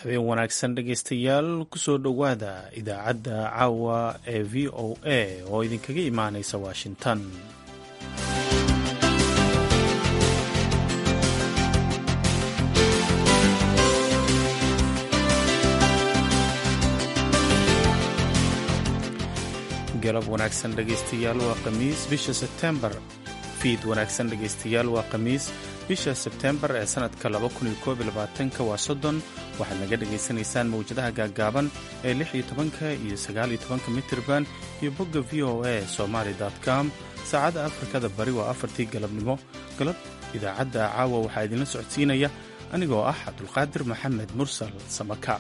habeen wanaagsan dhegaystayaal kusoo dhowaada idaacadda caawa ee v o a oo idinkaga imaanaysa washington galab wanaagsan dhegaystayaal waa khamiis bisha sebtembar fiid wanaagsan dhegaystayaal waa khamiis bisha sebtembar ee sanadka waa soddon waxaad naga dhagaysanaysaan mawjadaha gaaggaaban ee lix iyo tobanka iyo sagaal iyo tobanka mitirban iyo bogga v o a somaali com saacadda afrikada bari waa afartii galabnimo galab idaacadda caawa waxaa idinla socodsiinaya anigoo ah cabdulqaadir maxamed mursal samaka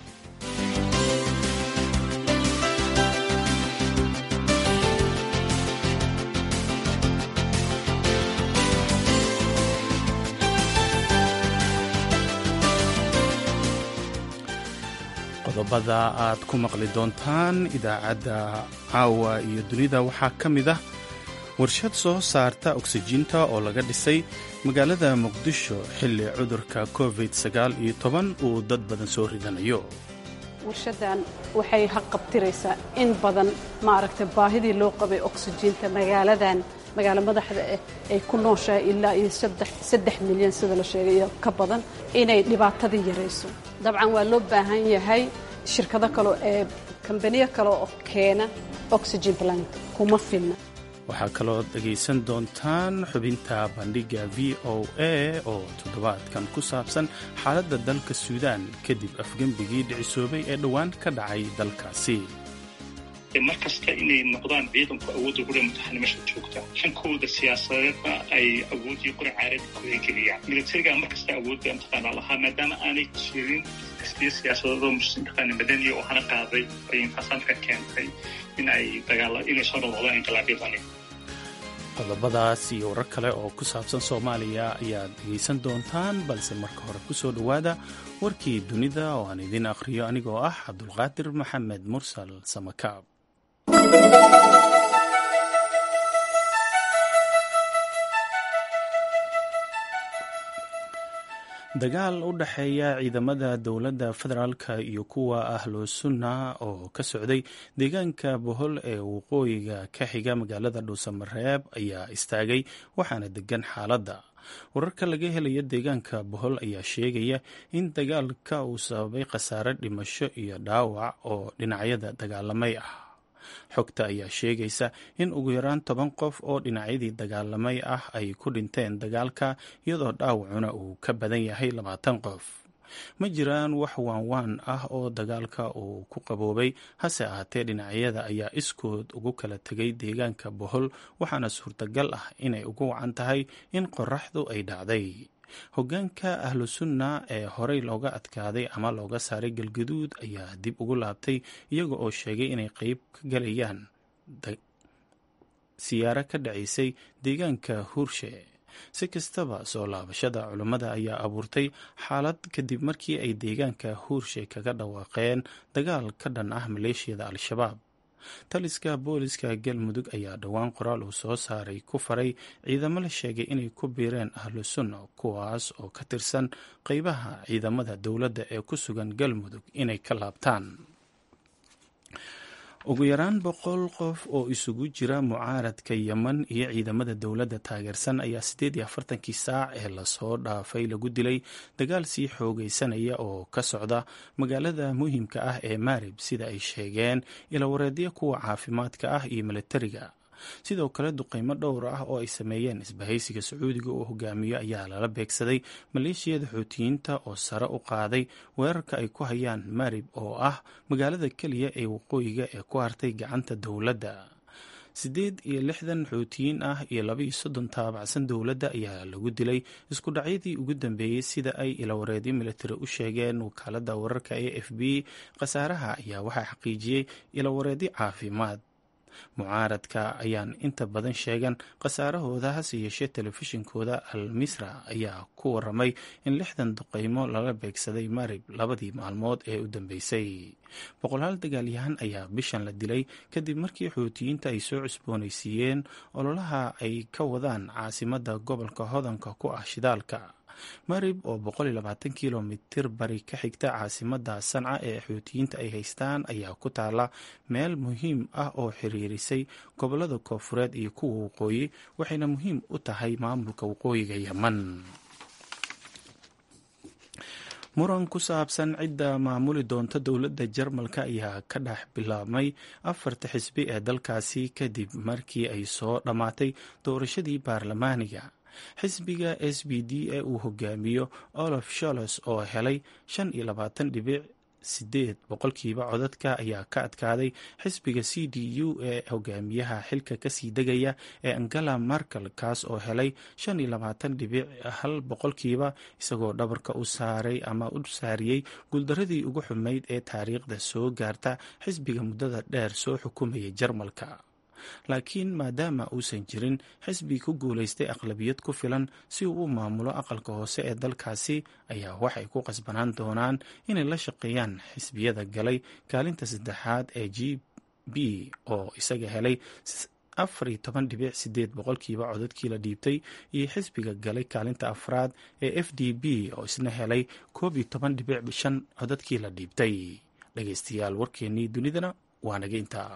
qodobada aad ku maqli doontaan idaacadda caawa iyo dunida waxaa ka mid ah warshad soo saarta oksijiinta oo laga dhisay magaalada muqdisho xilli cudurka covid sagaal iyo toban uu dad badan soo ridanayo warshadan waxay haqabtiraysaa in badan maaragtay baahidii loo qabay oksijiinta magaaladan magaalo madaxda ah ay ku nooshahay ilaa iyo saddex milyan sida la sheegay iyo ka badan inay dhibaatadii yarayso dabcan waa loo baahan yahay shirkado kale ee kambaniyo kale oo keena oxygen plant kuma filna waxaa kaloo dhegaysan doontaan xubinta bandhigga v o a oo toddobaadkan ku saabsan xaaladda dalka suudaan kadib afgembigii dhicisoobay ee dhowaan ka dhacay dalkaasi mar kasta inay noqdaan ciidanku awoodda gure mutaxanimasha joogta hankooda siyaasadeedna ay awooddii qura caarada ku hegeliyaan militariga mar kasta awoodda mataqaana lahaa maadaama aanay jirin xisbiyo siyaasadeedoo mataqaana madaniya oo hana qaaday ay inqasaamka keentay in ay dagaala inay soo noqdaan inqilaabyadani qodobadaas iyo warar kale oo ku saabsan soomaaliya ayaad dhegaysan doontaan balse marka hore ku soo dhowaada warkii dunida oo aan idiin akhriyo anigoo ah cabdulqaadir maxamed mursal samakaab dagaal u dhexeeya ciidamada dowladda federaalka iyo kuwa ahlu sunna oo ka socday deegaanka bohol ee waqooyiga ka xiga magaalada dhuusamareeb ayaa istaagay waxaana degan xaaladda wararka laga helaya deegaanka bohol ayaa sheegaya in dagaalka uu sababay khasaare dhimasho iyo dhaawac oo dhinacyada dagaalamay ah xogta ayaa sheegaysa in ugu yaraan toban qof oo dhinacyadii dagaalamay ah ay ku dhinteen dagaalka iyadoo dhaawacuna uu ka badan yahay labaatan qof ma jiraan wax waanwaan ah oo dagaalka uu ku qaboobay hase ahaatee dhinacyada ayaa iskood ugu kala tegay deegaanka bohol waxaana suurtagal ah inay ugu wacan tahay in qoraxdu ay dhacday hoggaanka ahlu sunna ee horey looga adkaaday ama looga saaray galgaduud ayaa dib ugu laabtay iyaga oo sheegay inay qeyb ka galayaan siyaaro ka dhacaysay deegaanka huurshe si kastaba soo laabashada culummada ayaa abuurtay xaalad kadib markii ay deegaanka huurshe kaga dhawaaqeen dagaal ka dhan ah maleeshiyada al-shabaab taliska booliska galmudug ayaa dhowaan qoraal uu soo saaray ku faray ciidamo la sheegay inay ku biireen ahlu sunna kuwaas oo ka tirsan qeybaha ciidamada dowladda ee ku sugan galmudug inay ka laabtaan ugu yaraan boqol qof oo isugu jira mucaaradka yeman iyo ciidamada dowladda taageersan ayaa siddeed iyo afartankii saac ee lasoo dhaafay lagu dilay dagaal sii xoogaysanaya oo ka socda magaalada muhiimka ah ee maarib sida ay sheegeen ilawareedyo kuwa caafimaadka ah iyo milatariga sidoo kale duqeymo dhowr ah oo ay sameeyeen isbahaysiga sacuudiga uu hogaamiyo ayaa lala beegsaday maleeshiyada xuutiyiinta oo sare u qaaday weerarka ay ku hayaan marib oo ah magaalada keliya ee waqooyiga ee ku hartay gacanta dowladda siddeed iyo lixdan xuutiyiin ah iyo laba iyo soddon taabacsan dowladda ayaa lagu dilay isku dhacyadii ugu dambeeyey sida ay ilawareedyo militari u sheegeen wakaalada wararka e f b khasaaraha ayaa waxaa xaqiijiyey ilawareedyo caafimaad mucaaradka ayaan inta badan sheegan khasaarahooda hase yeeshee telefishinkooda al misra ayaa ku waramay in lixdan duqeymo lala beegsaday marib labadii maalmood ee u dambeysay boqolaal dagaalyahan ayaa bishan la dilay kadib markii xuutiyiinta ay soo cusboonaysiiyeen ololaha ay ka wadaan caasimada gobolka hodanka ku ah shidaalka marib oo kilomitir bari ka xigta caasimada sanca ee xuutiyiinta ay haystaan ayaa ku taala meel muhiim ah oo xiriirisay gobolada koofureed iyo kuwa waqooyi waxayna muhiim u tahay maamulka waqooyiga yeman muran ku saabsan cidda maamuli doonta dowladda jarmalka ayaa ka dhex bilaabmay afarta xisbi ee dalkaasi kadib markii ay soo dhammaatay doorashadii baarlamaaniga xisbiga s b d ee uu hogaamiyo olaf sholos oo helay shan iyo labaatan dhibic sideed boqolkiiba codadka ayaa ka adkaaday xisbiga c d u ee hogaamiyaha xilka kasii degaya ee angela markel kaas oo helay shan iyo labaatan dhibic hal boqolkiiba isagoo dhabarka u saaray ama u saariyey guuldaradii ugu xumayd ee taariikhda soo gaarta xisbiga muddada dheer soo xukumaya jarmalka laakiin maadaama uusan jirin xisbi ku guulaystay aqlabiyad ku filan si uu u maamulo aqalka hoose ee dalkaasi ayaa waxay ku qasbanaan doonaan inay la shaqeeyaan xisbiyada galay kaalinta saddexaad ee g b oo isaga helay afar iyo toban dhibic sideed boqolkiiba codadkii la dhiibtay iyo xisbiga galay kaalinta afraad ee f d b oo isna helay koob iyo toban dhibic shan codadkii la dhiibtay dhegeystayaal warkeennii dunidana waa naga intaa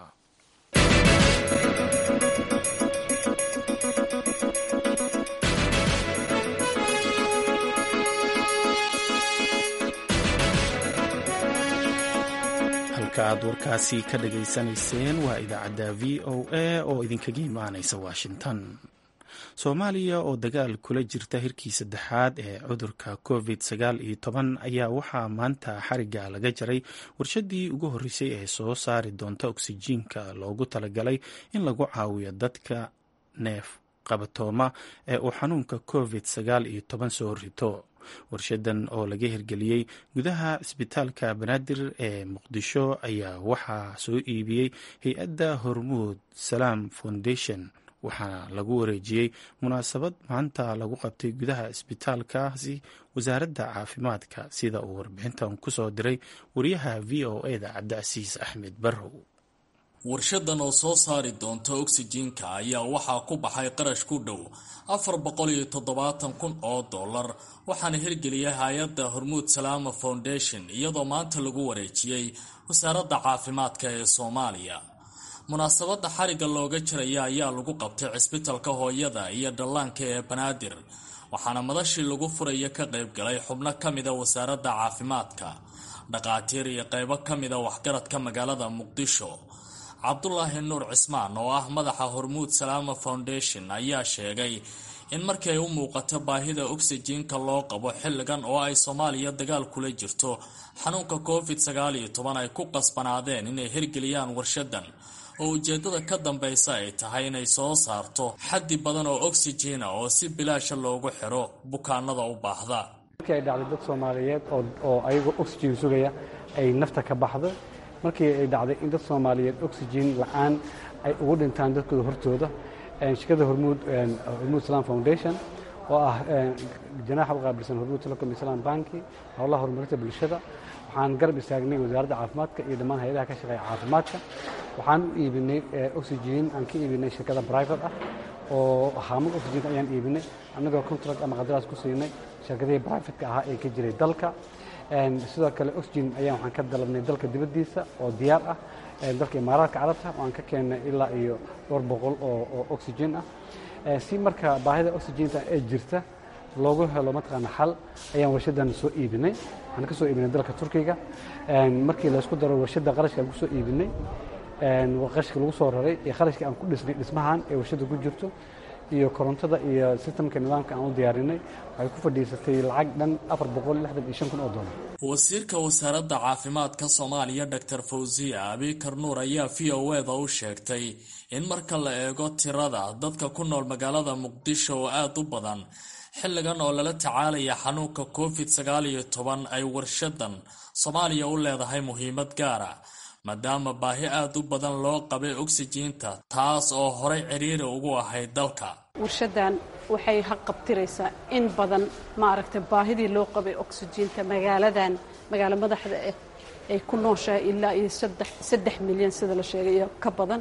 halka aad warkaasi ka dhageysanayseen waa idaacadda v o a oo idinkaga imaanaysa washington soomaaliya oo dagaal kula jirta hirkii saddexaad ee cudurka covid sagaal iyo toban ayaa waxaa maanta xariga laga jaray warshadii ugu horreysay ee soo saari doonta oksijiinka loogu talagalay in lagu caawiyo dadka neef qabatooma ee uu xanuunka covid sagaal iyo toban soo rito warshadan oo laga hirgeliyey gudaha cisbitaalka banaadir ee muqdisho ayaa waxaa soo iibiyey hay-adda hormuud salaam foundation waxaana lagu wareejiyey munaasabad maanta lagu qabtay gudaha isbitaalkaasi wasaaradda caafimaadka sida uu warbixintan kusoo diray wariyaha v o e da cabdicasiis axmed barrow warshadan oo soo saari doonta oksijiinka ayaa waxaa ku baxay qarash ku dhow afar boqol iyo toddobaatan kun oo dollar waxaana hirgeliyay hay-adda hormuud salaama foundation iyadoo maanta lagu wareejiyey wasaaradda caafimaadka ee soomaaliya munaasabadda xarigga looga jiraya ayaa lagu qabtay cisbitalka hooyada iyo dhallaanka ee banaadir waxaana madashii lagu furaya ka qayb galay xubno ka mida wasaaradda caafimaadka dhaqaatiir iyo qaybo ka mida waxgaradka magaalada muqdisho cabdulaahi nuur cismaan oo ah madaxa hormuud salaama foundation ayaa sheegay in markii ay u muuqato baahida oksijiinka loo qabo xilligan oo ay soomaaliya dagaal kula jirto xanuunka covid sagaal iyo toban ay ku qasbanaadeen inay hirgeliyaan warshadan oo ujeedada ka dambaysa ay tahay inay soo saarto xaddi badan oo oksijiina oo si bilaasha loogu xiro bukaanada u baahda markii ay dhacday dad soomaaliyeed oo ayagoo oxygen sugaya ay nafta ka baxdo markii ay dhacday in dad soomaaliyeed oxygen la-aan ay ugu dhintaan dadkooda hortooda shirkadda hormuud hormuud islam foundation oo ah janaaxa u qaabilsan hormuud telecom islam banki howlaha horumarinta bulshada waxaan garab istaagnay wasaaradda caafimaadka iyo dhammaan hay-adaha ka shaqeeya caafimaadka waxaan u iibinay oxygen aan ka iibinay shirkada private ah oo haamad oxygen ayaan iibinay annagoo contract ama qadaraas ku siinay shirkadihii privateka ahaa ee ka jiray dalka sidoo kale oxygen ayaan waxaan ka dalabnay dalka dibaddiisa oo diyaar ah dalka imaaraadka carabta waan ka keennay ilaa iyo dhowr boqol oo oxygen ah si marka baahida oxygenta ee jirta loogu helo mataqaana xal ayaan warshadan soo iibinay waxaan ka soo iibinay dalka turkiga markii laysku daro warshadda qarashka aan ku soo iibinay qarashka lagu soo raray iyo qarashka aan ku dhisnay dhismahan ee warshadda ku jirto iyo korontada iyo sistamka nidaamka aan u diyaarinay waxay ku fadhiisatay lacag dhan afar boqol lixdan iyo shan kun oo dollar wasiirka wasaaradda caafimaadka soomaaliya doctor fawziya abikar nuur ayaa v o eda u sheegtay in marka la eego tirada dadka ku nool magaalada muqdisho oo aada u badan xilligan oo lala tacaalaya xanuunka covid sagaal iyo toban ay warshadan soomaaliya u leedahay muhiimad gaara maadaama baahi aada u badan loo qabay oksijiinta taas oo horay ciriiri ugu ahayd dalka warshadan waxay haqabtiraysaa in badan maaragtay baahidii loo qabay oksijiinta magaaladan magaalo madaxda ah ay ku nooshahay ilaa iyo saddex milyan sida la sheegay iyo ka badan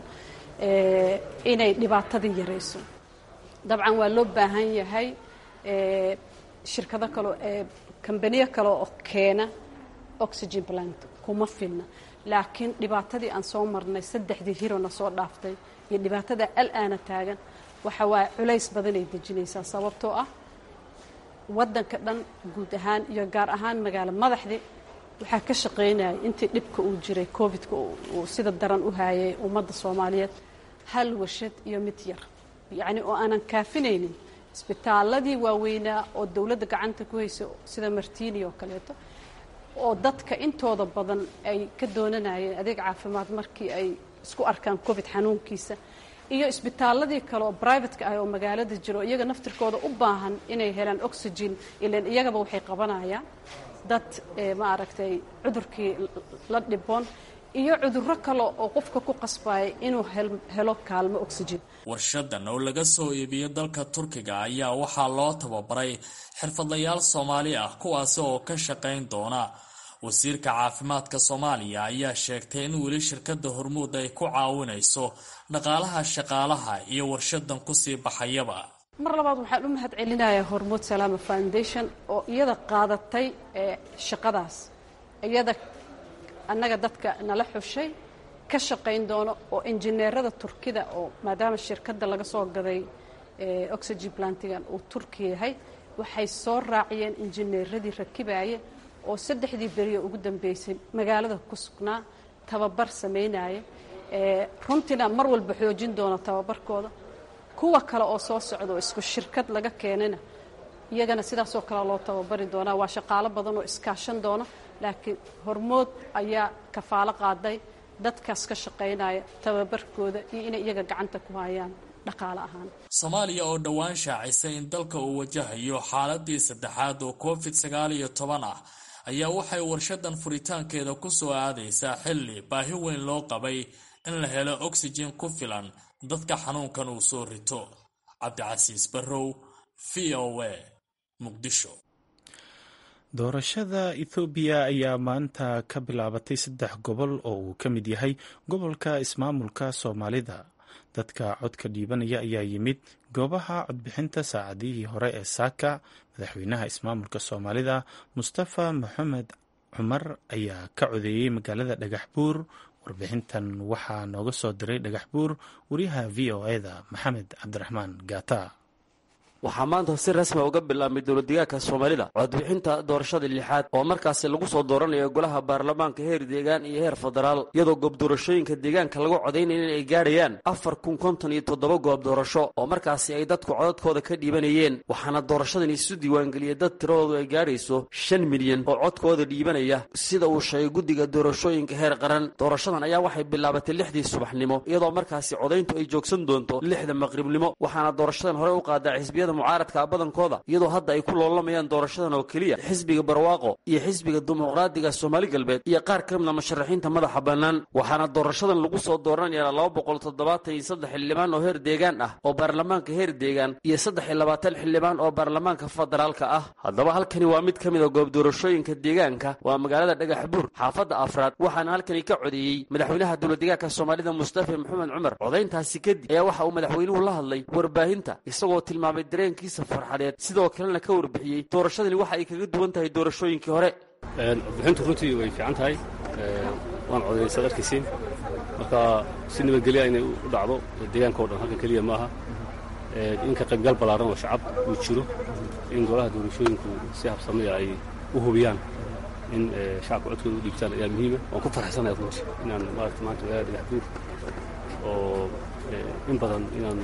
inay dhibaatadii yarayso dabcan waa loo baahan yahay shirkado kale ee kambaniyo kale oo keena oxygen plant kuma filna laakiin dhibaatadii aan soo marnay saddexdii hirona soo dhaaftay iyo dhibaatada al-aana taagan waxa waaye culays badanay dejinaysaa sababtoo ah waddanka dhan guud ahaan iyo gaar ahaan magaalo madaxdii waxaa ka shaqaynaya intii dhibka uu jiray covidka uu sida daran u haayay ummadda soomaaliyeed hal warshad iyo mid yar yacni oo aanan kaafinaynin isbitaaladii waaweynaa oo dowladda gacanta ku haysa sida martini oo kaleeto oo dadka intooda badan ay ka doonanayeen adeeg caafimaad markii ay isku arkaan covid xanuunkiisa iyo isbitaaladii kale oo brivatka ah oo magaalada jiro iyaga naftirkooda u baahan inay helaan oxygen ilan iyagaba waxay qabanayaan dad maaragtay cudurkii la dhiboon iyo cudurro kale oo qofka ku qasbaya inuu helo kaalmo oxygen warshadan oo laga soo iibiyo dalka turkiga ayaa waxaa loo tababaray xirfadlayaal soomaali ah kuwaasi oo ka shaqayn doona wasiirka caafimaadka soomaaliya ayaa sheegtay in weli shirkadda hormuud ay ku caawinayso dhaqaalaha shaqaalaha iyo warshadan kusii baxayaba mar labaad waxaan u mahad celinayaa hormuud salaama foundation oo iyada qaadatay shaqadaas iyada annaga dadka nala xushay ka shaqayn doono oo injineerada turkida oo maadaama shirkadda laga soo gaday oxygen plantigan uu turki yahay waxay soo raaciyeen injineeradii rakibaaya oo saddexdii beriyo ugu dambeysay magaalada ku sugnaa tababar samaynaya runtiina mar walba xoojin doono tababarkooda kuwa kale oo soo socda oo isku shirkad laga keenayna iyagana sidaasoo kale loo tababari doonaa waa shaqaalo badan oo iskaashan doona laakiin hormood ayaa kafaalo qaaday dadkaas ka shaqaynaya tababarkooda iyo inay iyaga gacanta ku hayaan dhaqaale ahaan soomaaliya oo dhowaan shaacisay in dalka uu wajahayo xaaladii saddexaad oo covid sagaal iyo toban ah ayaa waxay warshadan furitaankeeda ku soo aadaysaa xilli baahi weyn loo qabay in la helo oxygen ku filan dadka xanuunkan uu soo rito cabdicasiis barrow v o a muqdisho doorashada ethoobiya ayaa maanta ka bilaabatay saddex gobol oo uu ka mid yahay gobolka ismaamulka soomaalida dadka codka dhiibanaya ayaa yimid goobaha codbixinta saacadihii hore ee saaka madaxweynaha ismaamulka soomaalida mustafa maxamed cumar ayaa ka codeeyey magaalada dhagax buur warbixintan waxaa nooga soo diray dhagax buur wariyaha v o e-da maxamed cabdiraxmaan gaata waxaa maanta si rasmi uga bilaabmay dowladdeegaanka soomaalida codbixinta doorashada lixaad oo markaasi lagu soo dooranayo golaha baarlamaanka heer deegaan iyo heer federaal iyadoo goob doorashooyinka deegaanka lagu codaynaya in ay gaadhayaan afar kun konton iyo toddoba goob doorasho oo markaasi ay dadku codadkooda ka dhiibanayeen waxaana doorashadan isu diiwaangeliyay dad tiradoodu ay gaadhayso shan milyan oo codkooda dhiibanaya sida uu sheegay guddiga doorashooyinka heer qaran doorashadan ayaa waxay bilaabatay lixdii subaxnimo iyadoo markaasi codayntu ay joogsan doonto lixda maqribnimo waxaana doorashadan hore u qaadaa xisbiyada mucaaradka badankooda iyadoo hadda ay ku loolamayaan doorashadan oo keliya xisbiga barwaaqo iyo xisbiga dimuqraadiga soomaali galbeed iyo qaar ka mida musharaxiinta madaxa bannaan waxaana doorashadan lagu soo dooranaya laba boqol toddobaatan iyo saddex xildhibaan oo heer deegaan ah oo baarlamaanka heer deegaan iyo saddex iyo labaatan xildhibaan oo baarlamaanka federaalka ah haddaba halkani waa mid ka mid a goob doorashooyinka deegaanka waa magaalada dhagax buur xaafadda afraad waxaana halkani ka codeeyey madaxweynaha dowladdeegaanka soomaalida mustafa maxamed cumar codayntaasi kadib ayaa waxa uu madaxweynuhu la hadlay warbaahinta isagoo tilmaamay dareenkiisa farxadeed sidoo kalena ka warbixiyey doorashadani waxa ay kaga duwan tahay doorashooyinkii hore codbixintu runtii way fiican tahay waan codaynaysaa darkiisiin marka si nabadgelya inay u dhacdo deegaanka o dhan halkan keliya maaha in ka qaybgal ballaaran oo shacab uu jiro in golaha doorashooyinku si habsamaya ay u hubiyaan in shacabka codkooda u dhiibtaan ayaa muhiima waan ku farxsanaya runtii inaan maarata maanta magaalada dhagax buur oo in badan inaan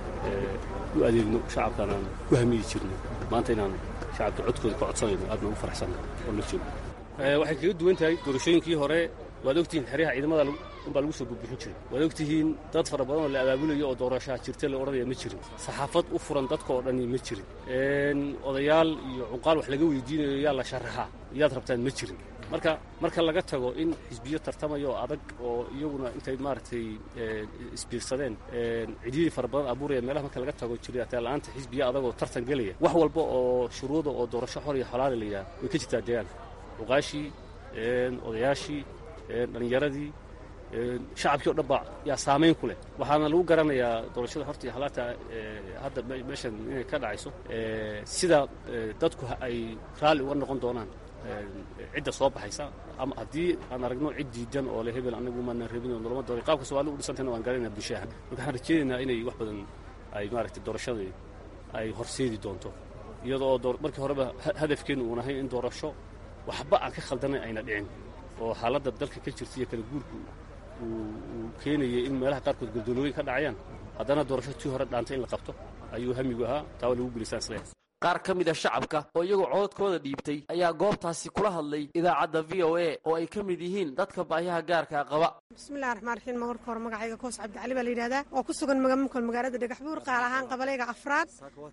u adeegno shacabkaan aan ku hamiyi jirno maanta inaan shacabka codkooda ka codsanayno aadna ugu farxsanna oo la joogo waxay kaga duwan tahay doorashooyinkii hore waad ogtihiin xeryaha ciidamada unbaa lagu soo burbixin jiray waad ogtihiin dad fara badan oo la abaabulayo oo doorashaha jirta la odhanaya ma jirin saxaafad u furan dadka oo dhani ma jirin odayaal iyo cuqaal wax laga weydiinayo yaa la sharaxaa yaad rabtaan ma jirin marka marka laga tago in xisbiyo tartamaya oo adag oo iyaguna intay maaragtay isbiirsadeen cidiyadii fara badan abuuraya meelaha marka laga tago jiraataa la'aanta xisbiyo adag oo tartan gelaya wax walba oo shuruuda oo doorasho xor iyo xolaali la yidhaha way ka jirtaa deegaanka cuqaashii odayaashii dhallinyaradii shacabkii o dhan baa yaa saamayn ku leh waxaana lagu garanayaa doorashada horta iyo halaata hadda meeshan inay ka dhacayso sida dadku ay raalli uga noqon doonaan cidda soo baxaysa ama haddii aan aragno cid diidan oo le hebel anagu maanan rabin oo noloma doora qaabka soomaalida u dhisantayna waan garanayna bulshaha marka waxaan rajeynaynaa inay wax badan ay maaragtay doorashadii ay horseedi doonto iyadoo oo markii horeba hadafkeenu uun ahayn in doorasho waxba aan ka khaldanayn ayna dhicin oo xaaladda dalka ka jirta iyo kala guurku uu keenayay in meelaha qaarkood gordolooyin ka dhacayaan haddana doorasho tii hore dhaantay in la qabto ayuu hamigu ahaa taa waa lagu gulisaan isleeyahay qaar ka mid a shacabka oo iyagoo cododkooda dhiibtay ayaa goobtaasi kula hadlay idaacadda v o a oo ay ka mid yihiin dadka baahiyaha gaarkaa qaba bismillahi raxmaan raxiim marka hore magacayga koos cabdicali baa la yidhahdaa oo ku sugan magamulka magaalada dhagaxbuur qaal ahaan qabalayga afraad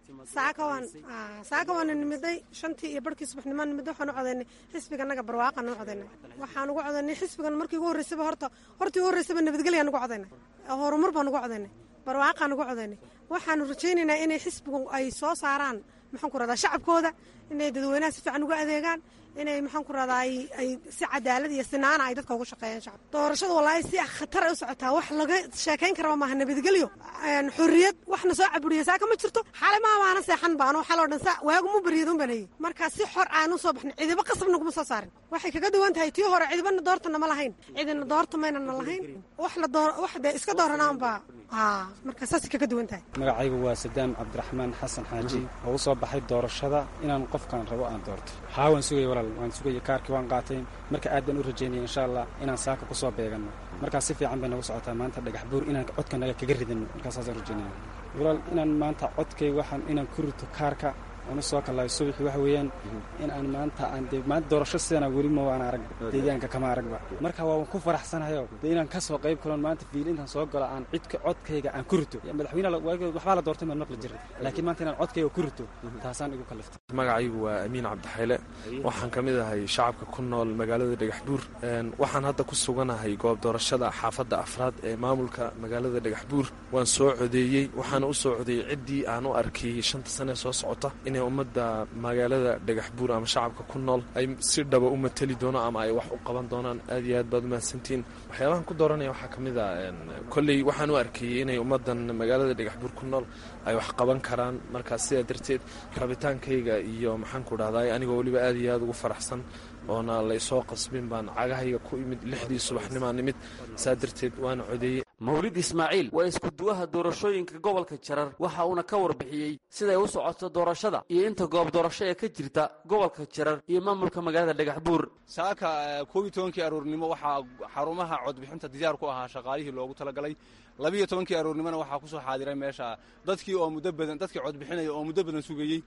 saaka waana nimiday shantii iyo barhkii subaxnimo nimiday waxaan u codaynay xisbiga naga barwaaqan u codaynay waxaan ugu codaynay xisbigan markii ugu horreysaba horta hortii ugu horreysaba nabadgelyaan ugu codaynay horumar baan ugu codaynay barwaaqaan ugu codaynay waxaanu rajaynaynaa inay xisbigu ay soo saaraan maxaan ku radaa shacabkooda inay dadweynaha si fiican uga adeegaan inay maxaan ku radaa ay si cadaalad iyo sinaana ay dadka ugu shaqeeyaan shacab doorashada wallaahi si khatar ay u socotaa wax laga sheekayn karaba maaha nabadgelyo xorriyad waxna soo caburiya saaka ma jirto xalay maa maana seexan baano xaloo dhan sa waagu mu baryad un banayey markaa si xor aan u soo baxnay cidiba qasab naguma soo saarin waxay kaga duwan tahay tii hore cidibana doortana ma lahayn cidina doorta maynana lahayn wax la door wax dee iska dooranaan baa haa marka saasay kaga duwan tahay magacaygu waa sadaam cabdiraxmaan xasan xaaji oo u soo baxay doorashada inaan qofkaan rabo aan doorto haa waan sugaya walaal waan sugaya kaarkii waan qaatay marka aad baan u rajaynaya insha allah inaan saaka ku soo beeganno markaa si fiican bay nagu socotaa maanta dhagax buur inaan codkanaga kaga ridano markaa saasaan rajaynaya walaal inaan maanta codkay waxaan inaan ku rito kaarka aan u soo kallaayo subaxii waxa weeyaan in aan maanta aan dee maanta doorasho sidana weli ma waan arag deegaanka kama aragba marka waa ku faraxsanahayo dee inaan ka soo qayb kalon maanta fiil intaan soo galo aan cidka codkayga aan ku rito madaxweyne waxbaa la doortay maan maqli jiray laakiin maanta inaan codkayga ku rito taasaan igu kalliftay magacaygu waa amiin cabdixayle waxaan ka mid ahay shacabka ku nool magaalada dhagaxbuur waxaan hadda ku suganahay goob doorashada xaafadda afraad ee maamulka magaalada dhagaxbuur waan soo codeeyey waxaana u soo codeeyey ciddii aan u arkay shanta sane soo socota inay ummadda magaalada dhagaxbuur ama shacabka ku nool ay si dhaba u mateli doono ama ay wax u qaban doonaan aad iyo aad baad umahadsantihiin waxyaabahan ku dooranaya waxaa ka mid a kolley waxaan u arkayey inay ummaddan magaalada dhagaxbuur ku nool ay wax qaban karaan markaas sidaa darteed rabitaankayga iyo maxaanku dhahday anigoo weliba aad iyo aad ugu faraxsan oona laysoo qasbin baan cagahayga ku imid lixdii subaxnimaa nimid saa darteed waana codeeyey mawlid ismaaciil waa iskuduwaha doorashooyinka gobolka jarar waxa uuna ka warbixiyey siday u socoto doorashada iyo inta goob doorasho ee ka jirta gobolka jarar iyo maamulka magaalada dhagaxbuur saaka koob iyo tobankii aroornimo waxaa xarumaha codbixinta diyaar ku ahaa shaqaalihii loogu talagalay labiiyo tobankii aroornimona waxaa kusoo xaadiray meesha dadkii oo muddo badan dadkii codbixinaya oo muddo badan sugayey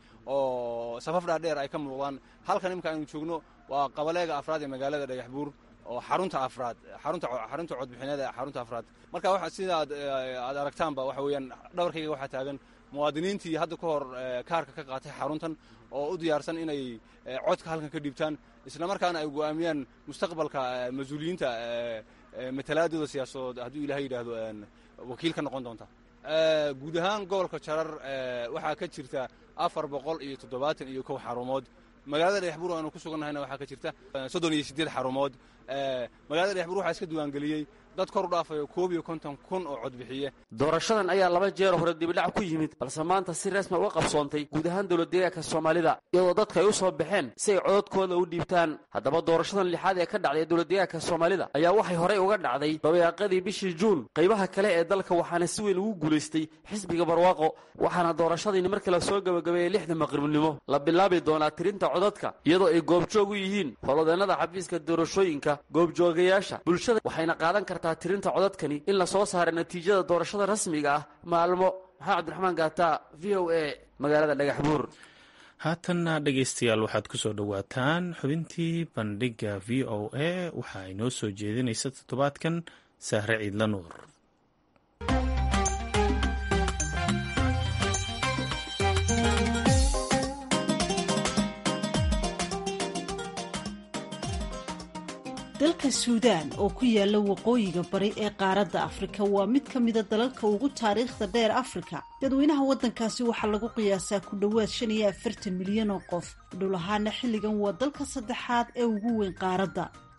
oo safaf dhaadheer ay ka muuqdaan halkan imika aynu joogno waa qabaleega afraad ee magaalada dhagaxbuur oo xarunta afraad xarunta xarunta codbixineed ee xarunta afraad marka waxa sida aad aad aragtaanba waxa weeyaan dhabarkayga waxaa taagan muwaadiniintii hadda ka hor kaarka ka qaatay xaruntan oo u diyaarsan inay codka halkan ka dhiibtaan isla markaana ay go'aamiyaan mustaqbalka mas-uuliyiinta matalaadooda siyaasadood hadduu ilahay yidhaahdo wakiil ka noqon doonta guud ahaan gobolka jarar waxaa ka jirta afar boqol iyo toddobaatan iyo kow xarumood magaalada dhagaxbuur aanu ku sugannahayna waxaa ka jirta soddon iyo siddeed xarumood magaalada dhagaxbuur waxaa iska diiwaangeliyey dad kor u dhaafayo koob iyo konton kun oo codbixiye doorashadan ayaa laba jeer hore dibidhac ku yimid balse maanta si rasmi uga qabsoontay guud ahaan dowladdeegaanka soomaalida iyadoo dadka ay u soo baxeen si ay cododkooda u dhiibtaan haddaba doorashadan lixaad ee ka dhacday dowladdeegaanka soomaalida ayaa waxay horey uga dhacday dabayaaqadii bishii juun qaybaha kale ee dalka waxaana si weyn ugu guulaystay xisbiga barwaaqo waxaana doorashadiini markii la soo gabagabeeyey lixda maqribnimo la bilaabi doonaa tirinta codadka iyadoo ay goobjoog u yihiin holodeennada xafiiska doorashooyinka goobjoogayaasha bulshada waxayna qaadan kartaa tirinta codadkani in la soo saaray natiijada doorashada rasmiga ah maalmo maxamed cabdiraxmaan gaata v o a magaalada dhagaxbuur haatanna dhegaystayaal waxaad ku soo dhowaataan xubintii bandhigga v o a waxa ay noo soo jeedinaysa toddobaadkan sahre ciidla nuur dalka suudaan oo ku yaala waqooyiga bari ee qaaradda afrika waa mid ka mida dalalka ugu taariikhda dheer afrika dadweynaha waddankaasi waxaa lagu qiyaasaa ku dhowaad shan iyo afartan milyan oo qof dhul ahaana xilligan waa dalka saddexaad ee ugu weyn qaaradda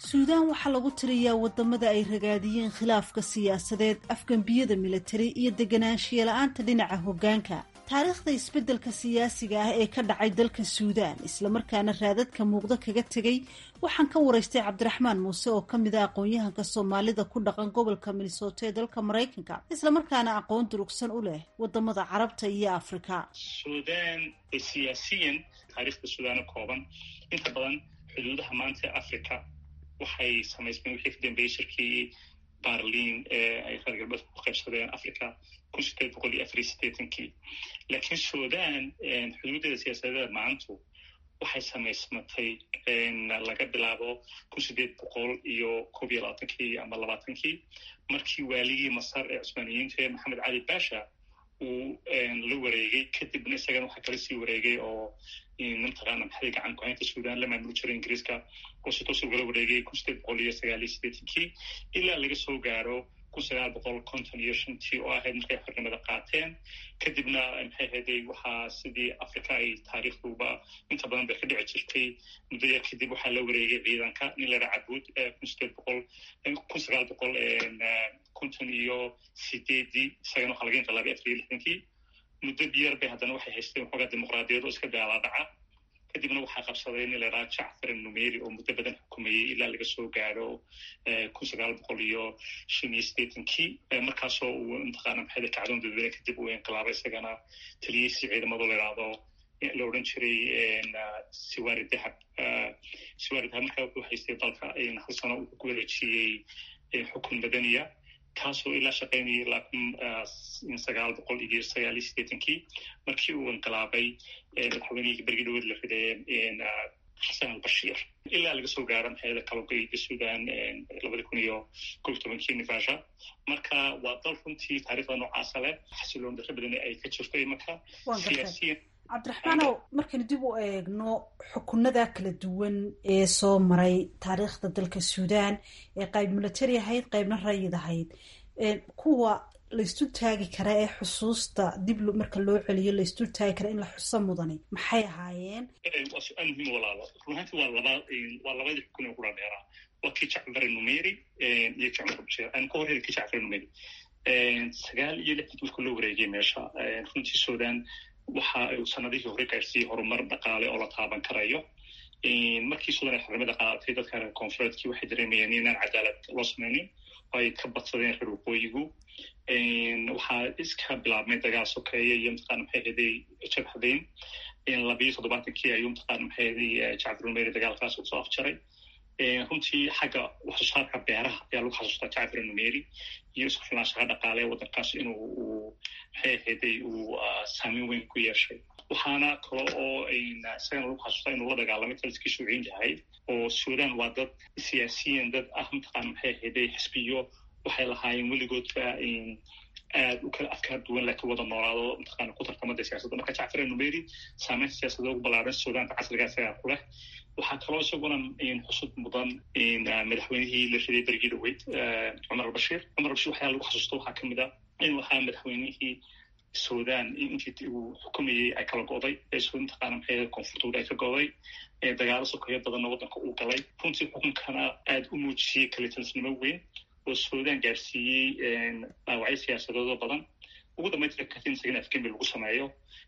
suudaan waxaa lagu tiriyaa wadamada ay ragaadiyeen khilaafka siyaasadeed afgambiyada militari iyo deganaanshiya la-aanta dhinaca hoggaanka taariikhda isbeddelka siyaasiga ah ee ka dhacay dalka suudaan islamarkaana raadadka muuqdo kaga tegay waxaan ka waraystay cabdiraxmaan muuse oo ka mid a aqoon-yahanka soomaalida ku dhaqan gobolka minnesota ee dalka maraykanka islamarkaana aqoon durugsan u leh wadamada carabta iyo afrika suudaan siyaasiyan taariikhda suudaano kooban inta badan xuduudaha maanta ee africa waxay samaysmeen wixii ka dambeeyey shirkii barlin ee ay reer galbeedka ku qaybsadeen africa kun sideed boqol iyo afar iyo sideetankii laakiin sudan xuduudeeda siyaasadeeda maantu waxay samaysmatay laga bilaabo kun sideed boqol iyo koob iyo labaatankii ama labaatankii markii waaligii masar ee cusmaaniyiinta ee maxamed cali basha uu la wareegay kadibna isagana waxaa kala sii wareegay oo mataqaana maxay gacan ku-haynta sudan la maamuli jiray ingiriiska oo si toos ugala wareegay kun sideed boqol iyo sagaal iyo sideetankii ilaa laga soo gaaro kun sagaal boqol konton iyo shantii oo ahayd markay xornimada qaateen kadibna maxay ahayday waxaa sidii africa ay taariikhduba inta badan bay ka dhici jirtay muddo yar kadib waxaa la wareegay ciidanka nin lera cabuud kun sideed boqol kun sagaal boqol konton iyo sideedii isagana waxaa laga inqilaabay afar iyo lixdankii muddo biyar bay haddana waxay haysteen waxoogaa dimuqraadiyad oo iska daalaadhaca kadibna waxaa qabsaday nin laraa jacfar numeri oo muddo badan xukumayey ilaa laga soo gaaro kun sagaal boqol iyo shan iyo sideetankii markaasoo uu mataqaana maxayda kacdoon dadweyne kadib uu inqilaabay isagana taliyeysi ciidamadu la idhaahdo la odhan jiray siwari dahab siwari dahab markaa wuxuu haystay dalka hal sano uu ku wareejiyey xukun madaniya kaasoo ilaa shaqaynayay ilaa kun sagaal boqol iyo sagaal iyo sideetankii markii uu inqilaabay madaxweynihii bergi dhaweed la riday xasan albashiir ilaa laga soo gaaro maxayada kalogeyda sudan labadi kun iyo kob tobankii nivasha marka waa dal runtii taariikhda noocaasa leh xasiloon darro badan ay ka jirto imanka siyaasiyan cabdiraxmaanow markaynu dib u eegno xukunada kala duwan ee soo maray taariikhda dalka suudaan ee qayb military ahayd qaybna rayid ahayd kuwa laysdul taagi kara ee xusuusta dib marka loo celiyo laysdul taagi kara in la xuso mudani maxay ahaayeen waa su-aal muhiim walaalo runaanti waa laba waa labadii xukun ee kula dheeraa waa kii jacfar numeri iyo jacfar bashir aan ka horreyn kii jacfar numeri sagaal iyo lixdii marka loo wareegay meesha runtii sudan waxa uu sanadihii hore gaarsiiyey horumar dhaqaale oo la taaban karayo markii sudan ay xornimada qaadatay dadka reer koonfureedkii waxay dareemayeen inaan cadaalad loo samaynin oo ay ka badsadeen reer waqooyigu waxaa iska bilaabmay dagaal sokeeye iyo mataqaana maxay ahaday jabhadayn labiyo toddobaatankii ayuu mataqaana maxay ahaday jacfar numeri dagaalkaas usoo afjaray runtii xagga waxsoosaarka beeraha ayaa lagu xasuustaa jacfar numeri iyo isku filnaanshaha dhaqaale waddankaas inuu uu maxay ahayday uu saameyn weyn ku yeeshay waxaana kale oo isagana lagu xasuustaa inuu la dagaalamay taliskii shuuciin yahay oo sudan waa dad siyaasiyan dad ah mataqaana maxay ahayday xisbiyo waxay lahaayeen weligoodba aad u kala afkaar duwan laakiin wada noolaado mataqaana ku tartamada siyaasadda marka jacfar numeri saameynta siyaasadda ugu ballaaran sudaanka casriga isagaa ku leh waxaa kaloo isaguna xusud mudan madaxweynihii la riday berigii dhaweyd cumar albashiir cumar albashir waxyaa lagu xasuusto waxaa kamid a inuu ahaa madaxweynihii sudan intii uu xukumayey ay kala go'day mataqaana maxay koonfurtooda ay ka go'day dagaalo sokeeyo badanna waddanka uu galay runtii xukunkana aad u muujiyey kalitalsnimo weyn oo sudan gaarsiiyey dhaawacyo siyaasadoodoo badan ugu dambaynta katin isagana afgembi lagu sameeyo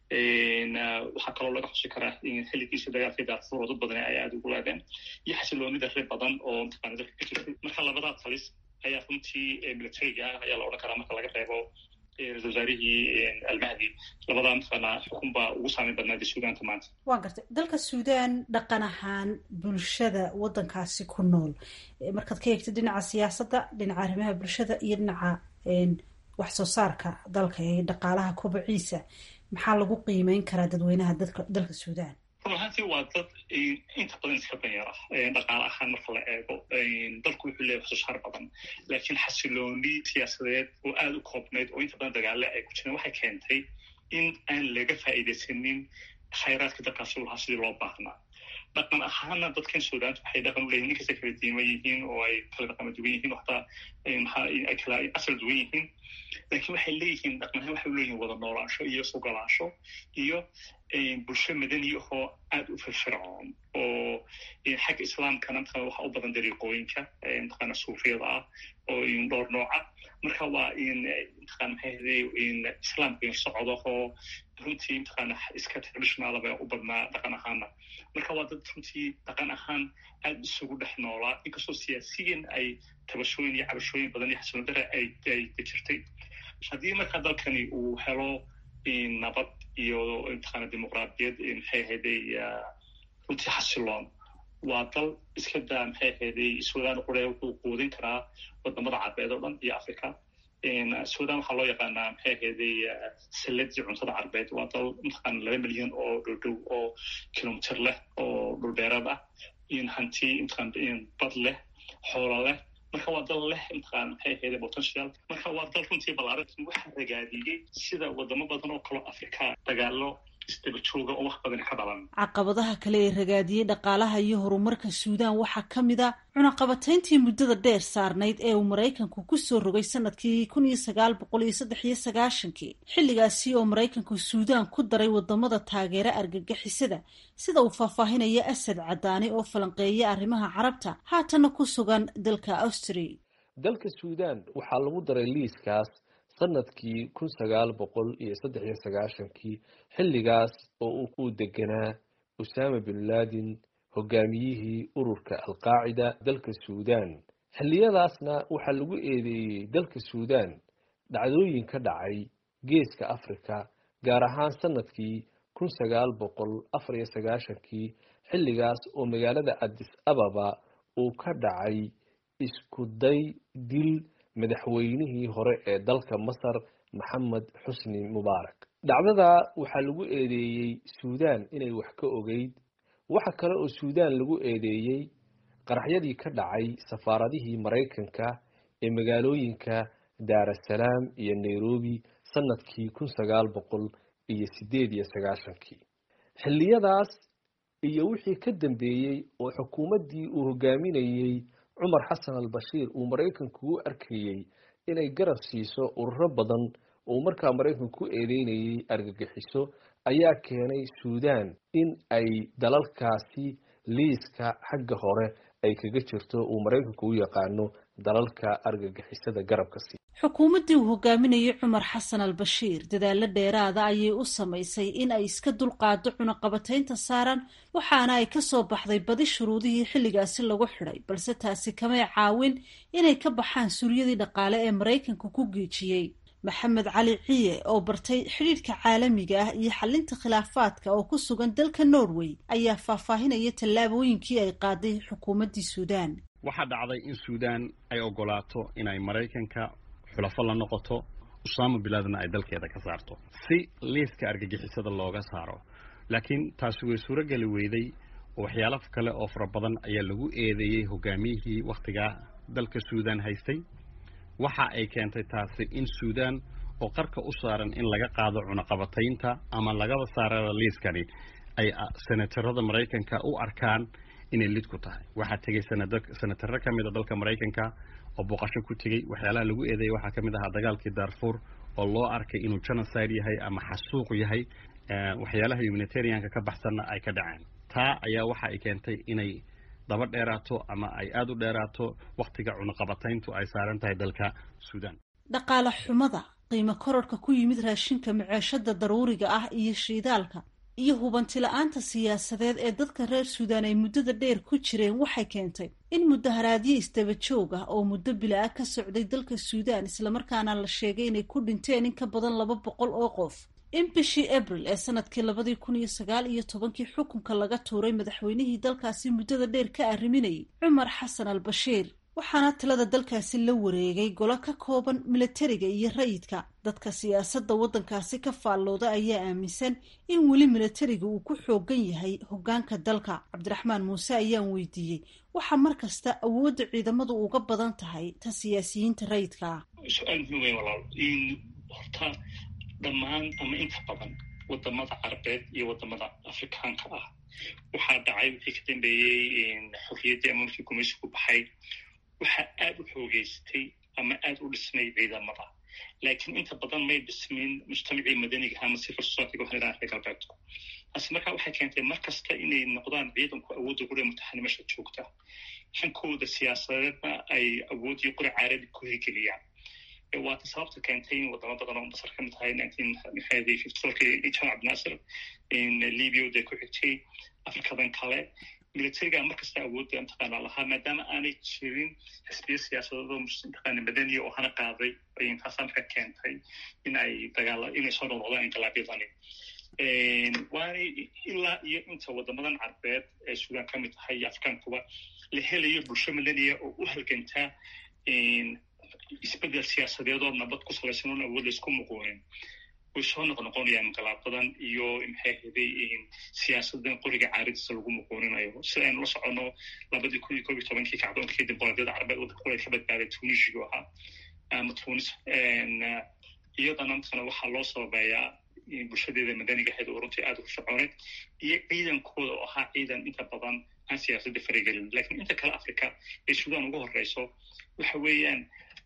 waxaa kaloo laga xusi karaa xilligiisii dagaalkii daarfuur oo dad badan ay aada ugu laadeen iyo xasiloonida reer badan oo mataqaana dalka ka jirtay marka labadaa talis ayaa runtii militariga ah ayaa la odhan karaa marka laga reebo ra-isul wasaarihii almahdi labadaa mataqaana xukun baa ugu saameyn badnaaday suudaanta maanta waan gartay dalka suudaan dhaqan ahaan bulshada waddankaasi ku nool markaad ka eegto dhinaca siyaasadda dhinaca arrimaha bulshada iyo dhinaca wax soo saarka dalka ee dhaqaalaha kobaciisa maxaa lagu qiimeyn karaa dadweynaha dalka suudaan run ahaantii waa dad inta badan iska danyar ah dhaqaale ahaan marka la eego dalku wuxuu leeyahay waxsoosaar badan laakiin xasilooni siyaasadeed oo aada u koobnayd oo inta badan dagaale ay ku jireen waxay keentay in aan laga faa'iidaysanin khayraadka dalkaasi u lahaa sidii loo baahnaa dhaqan ahaana dadkan suudaanta waxay dhaqan u leeyihin inkasta kala diima yihiin oo ay kala dhaqama duwan yihiin oo hataa maxaa ay kala asal duwan yihiin laakiin waxay leeyihiin dhaqan ahaan waxay u leeyihin wada noolaansho iyo sugolaansho iyo bulsho madani ahoo aada u firfircoon oo xagga islaamkana mataqana waxa u badan dariiqooyinka mataqana suufiyada ah oo dhowr nooca marka waa in mataqana maxay ahday islaamka socdo oo runtii mataqana iska traditional ba u badnaa dhaqan ahaana marka waa dad runtii dhaqan ahaan aada isugu dhex noolaa inkastoo siyaasiyan ay tabashooyin iyo cabashooyin badan iyo xasilodare ay ay jirtay haddii marka dalkani uu helo nabad iyo mataqana dimuqraadiyad maxay ahayday runtii xasiloon waa dal iska daa maxay ahayday sudan qure wuxuu quudin karaa wadamada carbeed oo dhan iyo africa sudan waxaa loo yaqaanaa maxay ahayday saladii cuntada carbeed waa dal mataqana laba milyan oo dhowdhow oo kilomitr leh oo dhulbeereed ah hanti mataqana bad leh xoolo leh marka waa dal leh mataqana maxay ahayday potential marka waa dal runtii balaaran waxa ragaadiyey sida wadamo badan oo kaloo africa dagaalo caqabadaha kale ee ragaadiyey dhaqaalaha iyo horumarka suudaan waxaa ka mid a cunaqabatayntii muddada dheer saarnayd ee uu maraykanku kusoo rogay sanadkii kun iyo sagaal boqol iyo saddex iyo sagaashankii xilligaasi oo maraykanku suudaan ku daray wadamada taageera argagixisada sida uu faahfaahinaya asad cadaani oo falanqeeya arrimaha carabta haatana ku sugan dalka austria dalka suudaan waxaa lagu daray liiskaas sanadkii kun sagaal boqol iyo saddex iyo sagaashankii xilligaas oo uu ku deganaa usaama bin laadin hogaamiyihii ururka alqaacida dalka suudaan xilliyadaasna waxaa lagu eedeeyey dalka suudaan dhacdooyin ka dhacay geeska africa gaar ahaan sanadkii kun sagaal boqol afar iyo sagaashankii xilligaas oo magaalada adis ababa uu ka dhacay isku day dil madaxweynihii hore ee dalka masar maxamed xusni mubaarak dhacdada waxaa lagu eedeeyey suudaan inay wax ka ogeyd waxa kale oo suudaan lagu eedeeyey qaraxyadii ka dhacay safaaradihii maraykanka ee magaalooyinka daarasalaam iyo nairobi sanadkii kun sagaal boqol iyo sideed iyo sagaashankii xilliyadaas iyo wixii ka dambeeyey oo xukuumaddii uu hogaaminayey cumar xasan al bashiir uu maraykanku u arkayey inay garab siiso ururo badan oo markaa maraykanku ku eedeynayay argagixiso ayaa keenay suudaan in ay dalalkaasi liiska xagga hore ay kaga jirto uu maraykanku u yaqaano dalalka argagixisada garabka sii xukuumaddii uu hogaaminayay cumar xasan al bashiir dadaalo dheeraada ayay u samaysay in ay iska dulqaado cunaqabataynta saaran waxaana ay kasoo baxday badi shuruudihii xilligaasi lagu xidhay balse taasi kamay caawin inay ka baxaan suryadii dhaqaale ee maraykanka ku geejiyey maxamed cali ciye oo bartay xidhiidhka caalamiga ah iyo xalinta khilaafaadka oo ku sugan dalka norway ayaa faahfaahinaya tallaabooyinkii ay qaaday xukuumaddii suudaan waxaa dhacday in suudaan ay ogolaato inay maraykanka xulafo la noqoto usaama bilaadna ay dalkeeda ka saarto si liiska argagixisada looga saaro laakiin taasi way suurogeli weyday oo waxyaalo kale oo fara badan ayaa lagu eedeeyey hogaamiyihii wakhtigaa dalka suudaan haystay waxa ay keentay taasi in suudaan oo qarka u saaran in laga qaado cunaqabataynta ama lagaba saarada liiskani ay senatarada maraykanka u arkaan inay lid ku tahay waxaa tegay senataro ka mid a dalka maraykanka oo booqasho ku tegey waxyaalaha lagu eedeeyay waxaa ka mid ahaa dagaalkii darfur oo loo arkay inuu genocide yahay ama xasuuq yahay waxyaalaha humanitarianka ka baxsanna ay ka dhaceen taa ayaa waxa ay keentay inay daba dheeraato ama ay aada u dheeraato wakhtiga cunaqabatayntu ay saaran tahay dalka suudaan dhaqaale xumada qiimo kororhka ku yimid raashinka maceeshada daruuriga ah iyo shiidaalka iyo hubanti la-aanta siyaasadeed ee dadka reer suudaan ay muddada dheer ku jireen waxay keentay in mudaharaadyo isdaba joog ah oo muddo bila-a ka socday dalka suudaan islamarkaana la sheegay inay ku dhinteen in ka badan laba boqol oo qof in bishii abril ee sanadkii labadii kun iyo sagaal iyo tobankii xukunka laga tuuray madaxweynihii dalkaasi muddada dheer ka arriminayay cumar xasan al bashiir waxaana talada dalkaasi la wareegay golo ka kooban milatariga iyo rayidka dadka siyaasadda waddankaasi ka faallooda ayaa aaminsan in weli milatariga uu ku xoogan yahay hoggaanka dalka cabdiraxmaan muuse ayaan weydiiyey waxaa mar kasta awoodda ciidamadu uga badan tahay ta siyaasiyiinta rayidka ah su-aal muhiim wey walaal in horta dhammaan ama inta badan wadamada carabeed iyo wadamada afrikaanka ah waxaa dhacay wixii ka dambeeyey xorriyaddii ama markii gumaysigu baxay waxaa aad u xoogeystay ama aad u dhismay ciidamada laakiin inta badan may dhismin mujtamacii madaniga ama civil society waxaan idhaha reer galbeedku taasi markaa waxay keentay mar kasta inay noqdaan ciidanku awoodda qura mutaxanimasha joogta hankooda siyaasadeedna ay awooddii qura caarabi ku hirgeliyaan waata sababta keentay in wadamo badan oo masar ka mid tahay jamac abdinaasir libya de ku xigtay afrikadan kale militariga markasta awoodda mataqaana lahaa maadaama aanay jirin xisbiya siyaasadeedoo mataqaana madaniya oo hana qaaday taasaa marka keentay in ay dagaala inay soo noqnoqdaan inqilaabyadani waanay ilaa iyo inta wadamadan carbeed ee suudaan ka mid tahay iyo afrikaankuba la helayo bulsho madaniya oo u halgantaa isbedel siyaasadeed oo nabad ku salaysan oon awood laysku muquunin way soo noqnoqonayaan inqilaabadan iyo maxay haday siyaasadan qoriga caaridiisa lagu muquuninayo sida aynu la soconno labadii kun iyo kob iyo tobankii kacdoonkii dimuqraadiyada carabeed waddanka qureed ka badbaaday tunisigu ahaa ama tunis iyadana mataqana waxaa loo sababeeyaa bulshadeeda madaniga ahayd oo runtii aada u fircooned iyo ciidankooda oo ahaa ciidan inta badan aan siyaasadda faragelin lakiin inta kale africa ee suudaan ugu horeyso waxa weeyaan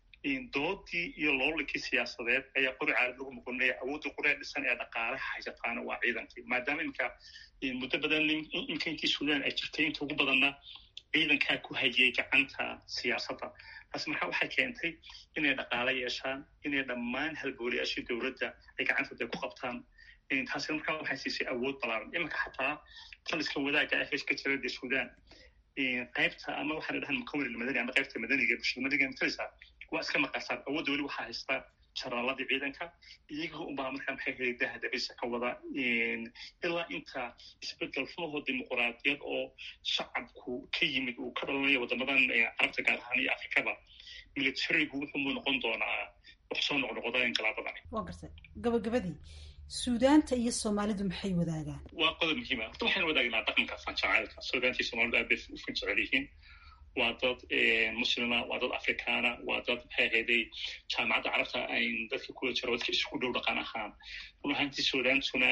doodii iyo loolankii siyaasadeed ayaa qori caalad lagu muqunaya awoodda qoree dhisan ee dhaqaalaha haysataana waa ciidankii maadaama iminka muddo badan imka intii suudaan ay jirtay inta ugu badanna ciidankaa ku hayay gacanta siyaasadda taasi markaa waxay keentay inay dhaqaalo yeeshaan inay dhammaan halbooliyaashii dowladda ay gacantooda ku qabtaan taasina markaa waxay siisay awood balaaran iminka xataa taliska wadaagga ah heeska jira dee suudaan qaybta ama waxaan dhahan mukawir madani ama qaybta madaniga bulshada madaniga matalisa waa iska maqasaan awoodda weli waxaa haysta jaraaladii ciidanka iyaga unbaa markaa maxay helay daha dabisa ka wada ilaa inta isbedel runahoo dimuquraadiyad oo shacabku ka yimid uu ka dhalanayo wadamadan carabta gaar ahaan iyo afrikaba militarigu wuxuumuu noqon doonaa wax soo noqnoqda inqilaabadani waa gartay gabagabadii suudaanta iyo soomaalidu maxay wadaagaan waa qodob muhiima horta waxaynu wadaagnaa dhaqanka fanjacaylka suudaanta iyo soomalidu aad bay u fan jecel yihiin waa dad muslima waa dad afrikaana waa dad maxay ahayday jaamacadda carabta ayn dadka kula jiro dadka isugu dhow dhaqan ahaan run ahaantii suudaantuna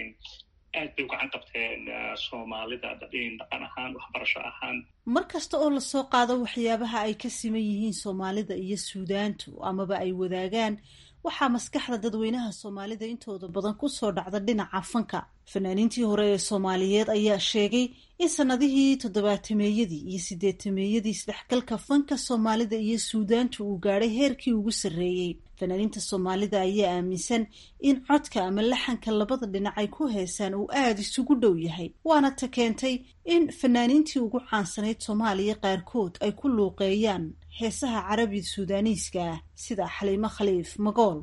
aad bay u gacan qabteen soomaalida dhaqan ahaan waxbarasho ahaan mar kasta oo lasoo qaado waxyaabaha ay ka siman yihiin soomaalida iyo suudaantu amaba ay wadaagaan waxaa maskaxda dadweynaha soomaalida intooda badan kusoo dhacda dhinaca fanka fanaaniintii hore ee soomaaliyeed ayaa sheegay in sanadihii toddobaatameeyadii iyo sideetameeyadii isdhexgalka fanka soomaalida iyo suudaantu uu gaadhay heerkii ugu sarreeyey fanaaniinta soomaalida ayaa aaminsan in codka ama laxanka labada dhinac ay ku heesaan uu aada isugu dhow yahay waana ta keentay in fanaaniintii ugu caansanayd soomaaliya qaarkood ay ku luuqeeyaan heesaha carabi suudaaniiska ah sida xaliimo khaliif magool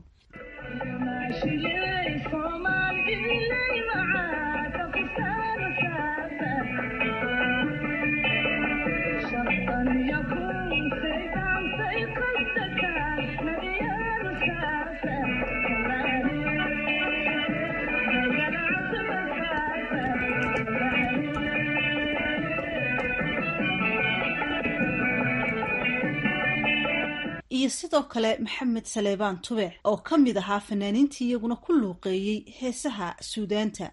iyo sidoo kale maxamed saleebaan tubec oo ka mid ahaa fanaaniintii iyaguna ku luuqeeyey heesaha suudaanta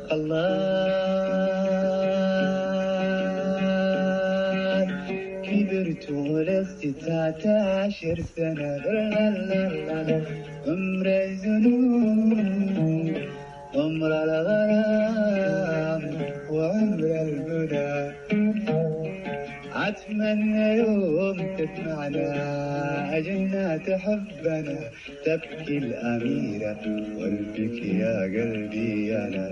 أتمنى يوم تسمعنا أجلنا تحبنا تبكي الأميرة والبك يا قلبي أنا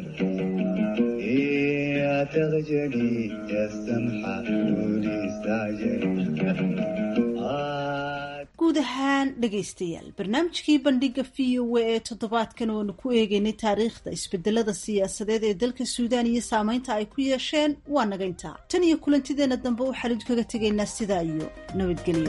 يا تغجلي يا السمحة قولي استعجلي guud ahaan dhegaystayaal barnaamijkii bandhiga v o a ee toddobaadkan oonu ku eegeynay taariikhda isbedelada siyaasadeed ee dalka suudaan iyo saameynta ay ku yeesheen waa naga intaa tan iyo kulantideena dambe waxaan idinkaga tegaynaa sidaa iyo nabadgelyo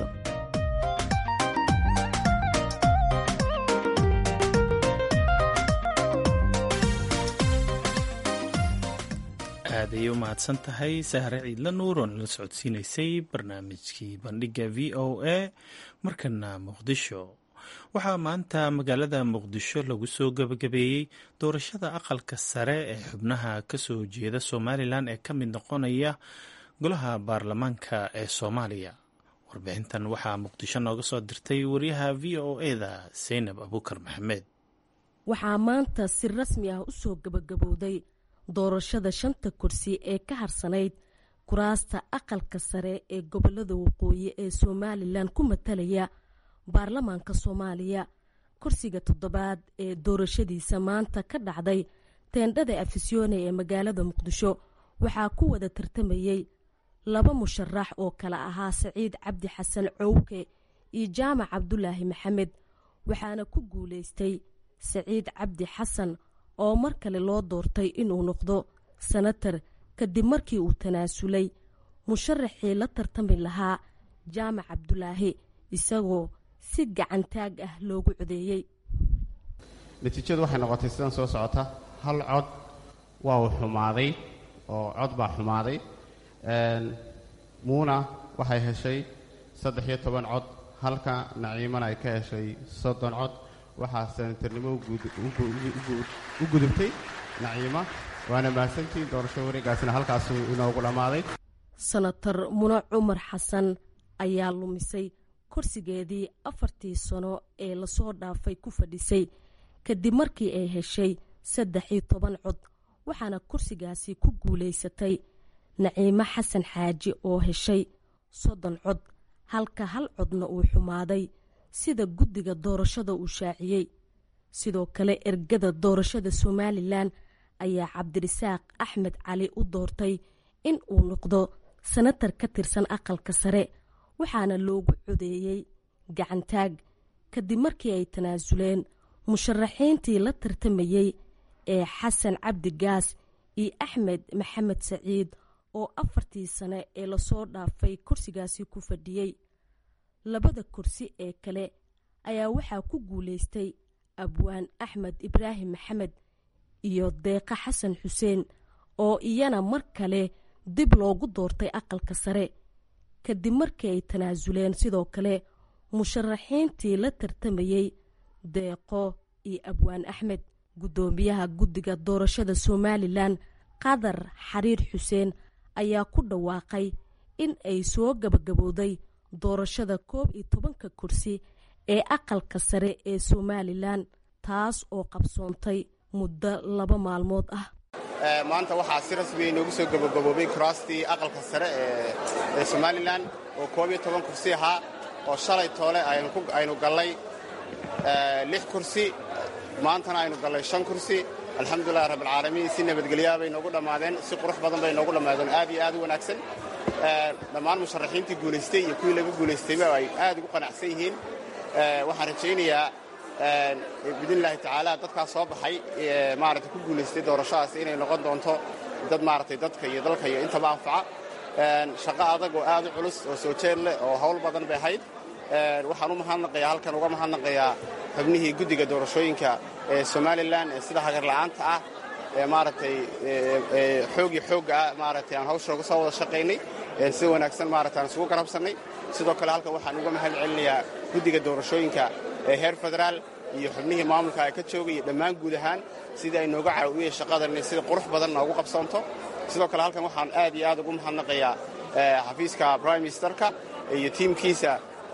aad ayay u mahadsan tahay sahre ciidla nuur oo nala socodsiinaysay barnaamijkii bandhiga v o a markana muqdisho waxaa maanta magaalada muqdisho lagu soo gebagabeeyey doorashada aqalka sare ee xubnaha kasoo jeeda somalilan ee ka mid noqonaya golaha baarlamaanka ee soomaaliya warbixintan waxaa muqdisho nooga soo dirtay wariyaha v o eda seynab abuukar maxamed waxaa maanta si rasmi ah u soo gebagabowday doorashada shanta kursi ee ka harsanayd kuraasta aqalka sare ee gobolada waqooyi ee somalilan ku matalaya baarlamaanka soomaaliya kursiga toddobaad ee doorashadiisa maanta ka dhacday teendhada afisyoone ee magaalada muqdisho waxaa ku wada tartamayey laba musharax oo kale ahaa saciid cabdi xasan cowke iyo jaamac cabdulaahi maxamed waxaana ku guulaystay saciid cabdi xasan oo mar kale loo doortay inuu noqdo sanatar kadib markii uu tanaasulay musharaxii la tartami lahaa jaamac cabdulaahi isagoo si gacantaag ah loogu codeeyey natiijadu waxay noqotay sidan soo socota hal cod waa uu xumaaday oo cod baa xumaaday muuna waxay heshay saddex iyo toban cod halka naciimana ay ka heshay soddon cod waxaa senatarnimo u gudubtay naciima waana mahadsantiin doorasho wareegaasina halkaasuu inoogu dhammaaday senatar mune cumar xasan ayaa lumisay kursigeedii afartii sano ee lasoo dhaafay ku fadhisay kadib markii ay heshay saddex iyo toban cod waxaana kursigaasi ku guulaysatay naciimo xasan xaaji oo heshay soddon cod halka hal codna uu xumaaday sida guddiga doorashada uu shaaciyey sidoo kale ergada doorashada somalilan ayaa cabdirisaaq axmed cali u doortay in uu noqdo sanatar ka tirsan aqalka sare waxaana loogu codeeyey gacantaag kadib markii ay tanaasuleen musharaxiintii la tartamayey ee xasan cabdi gaas iyo axmed maxamed saciid oo afartii sane ee lasoo dhaafay kursigaasi ku fadhiyey labada kursi ee kale ayaa waxaa ku guulaystay abwaan axmed ibraahim maxamed iyo deeqa xasan xuseen oo iyana mar kale dib loogu doortay aqalka sare kadib markii ay tanaasuleen sidoo kale musharaxiintii la tartamayey deeqo iyo abwaan axmed guddoomiyaha guddiga doorashada somalilan qadar xariir xuseen ayaa ku dhawaaqay in ay soo gabagabowday doorashada koob iyo tobanka kursi ee aqalka sare ee somalilan taas oo qabsoontay muddo laba maalmood ah maanta waxaa si rasmiya inoogu soo gabagaboobay kuraastii aqalka sare ee somalilan oo koob iyo toban kursi ahaa oo shalay toole aynu gallay lix kursi maantana aynu gallay shan kursi alxamdulilahi rabbilcaalamiin si nabadgelyaa bay noogu dhammaadeen si qurux badan bay noogu dhammaadeen aad iyo aad u wanaagsan dhammaan musharaxiintii guulaystay iyo kuwii laga guulaystayba ay aad ugu qanacsan yihiin waxaan rajaynayaa biidnillaahi tacaala dadkaas soo baxay maaragtay ku guulaystay doorashadaas inay noqon doonto dad maaragtay dadka iyo dalka iyo intaba anfaca shaqo adag oo aad u culus oo soo jeed leh oo hawl badan bay ahayd waxaan u mahadnaqayaa halkan uga mahadnaqayaa xubnihii guddiga doorashooyinka ee somalilan ee sida hagarla'aanta ah ee maaragtay xoogii xoogga ah maaragtay aan hawsha uga soo wada shaqaynay si wanaagsan maaragtay aan isugu garabsannay sidoo kale halkan waxaan uga mahad celinayaa guddiga doorashooyinka ee heer federaal iyo xubnihii maamulka ay ka joogay iyo dhammaan guud ahaan sidii ay nooga caawiyeen shaqadan inay sida qurux badan noogu qabsoonto sidoo kale halkan waxaan aad iyo aad ugu mahadnaqayaa xafiiska prime ministerka iyo tiimkiisa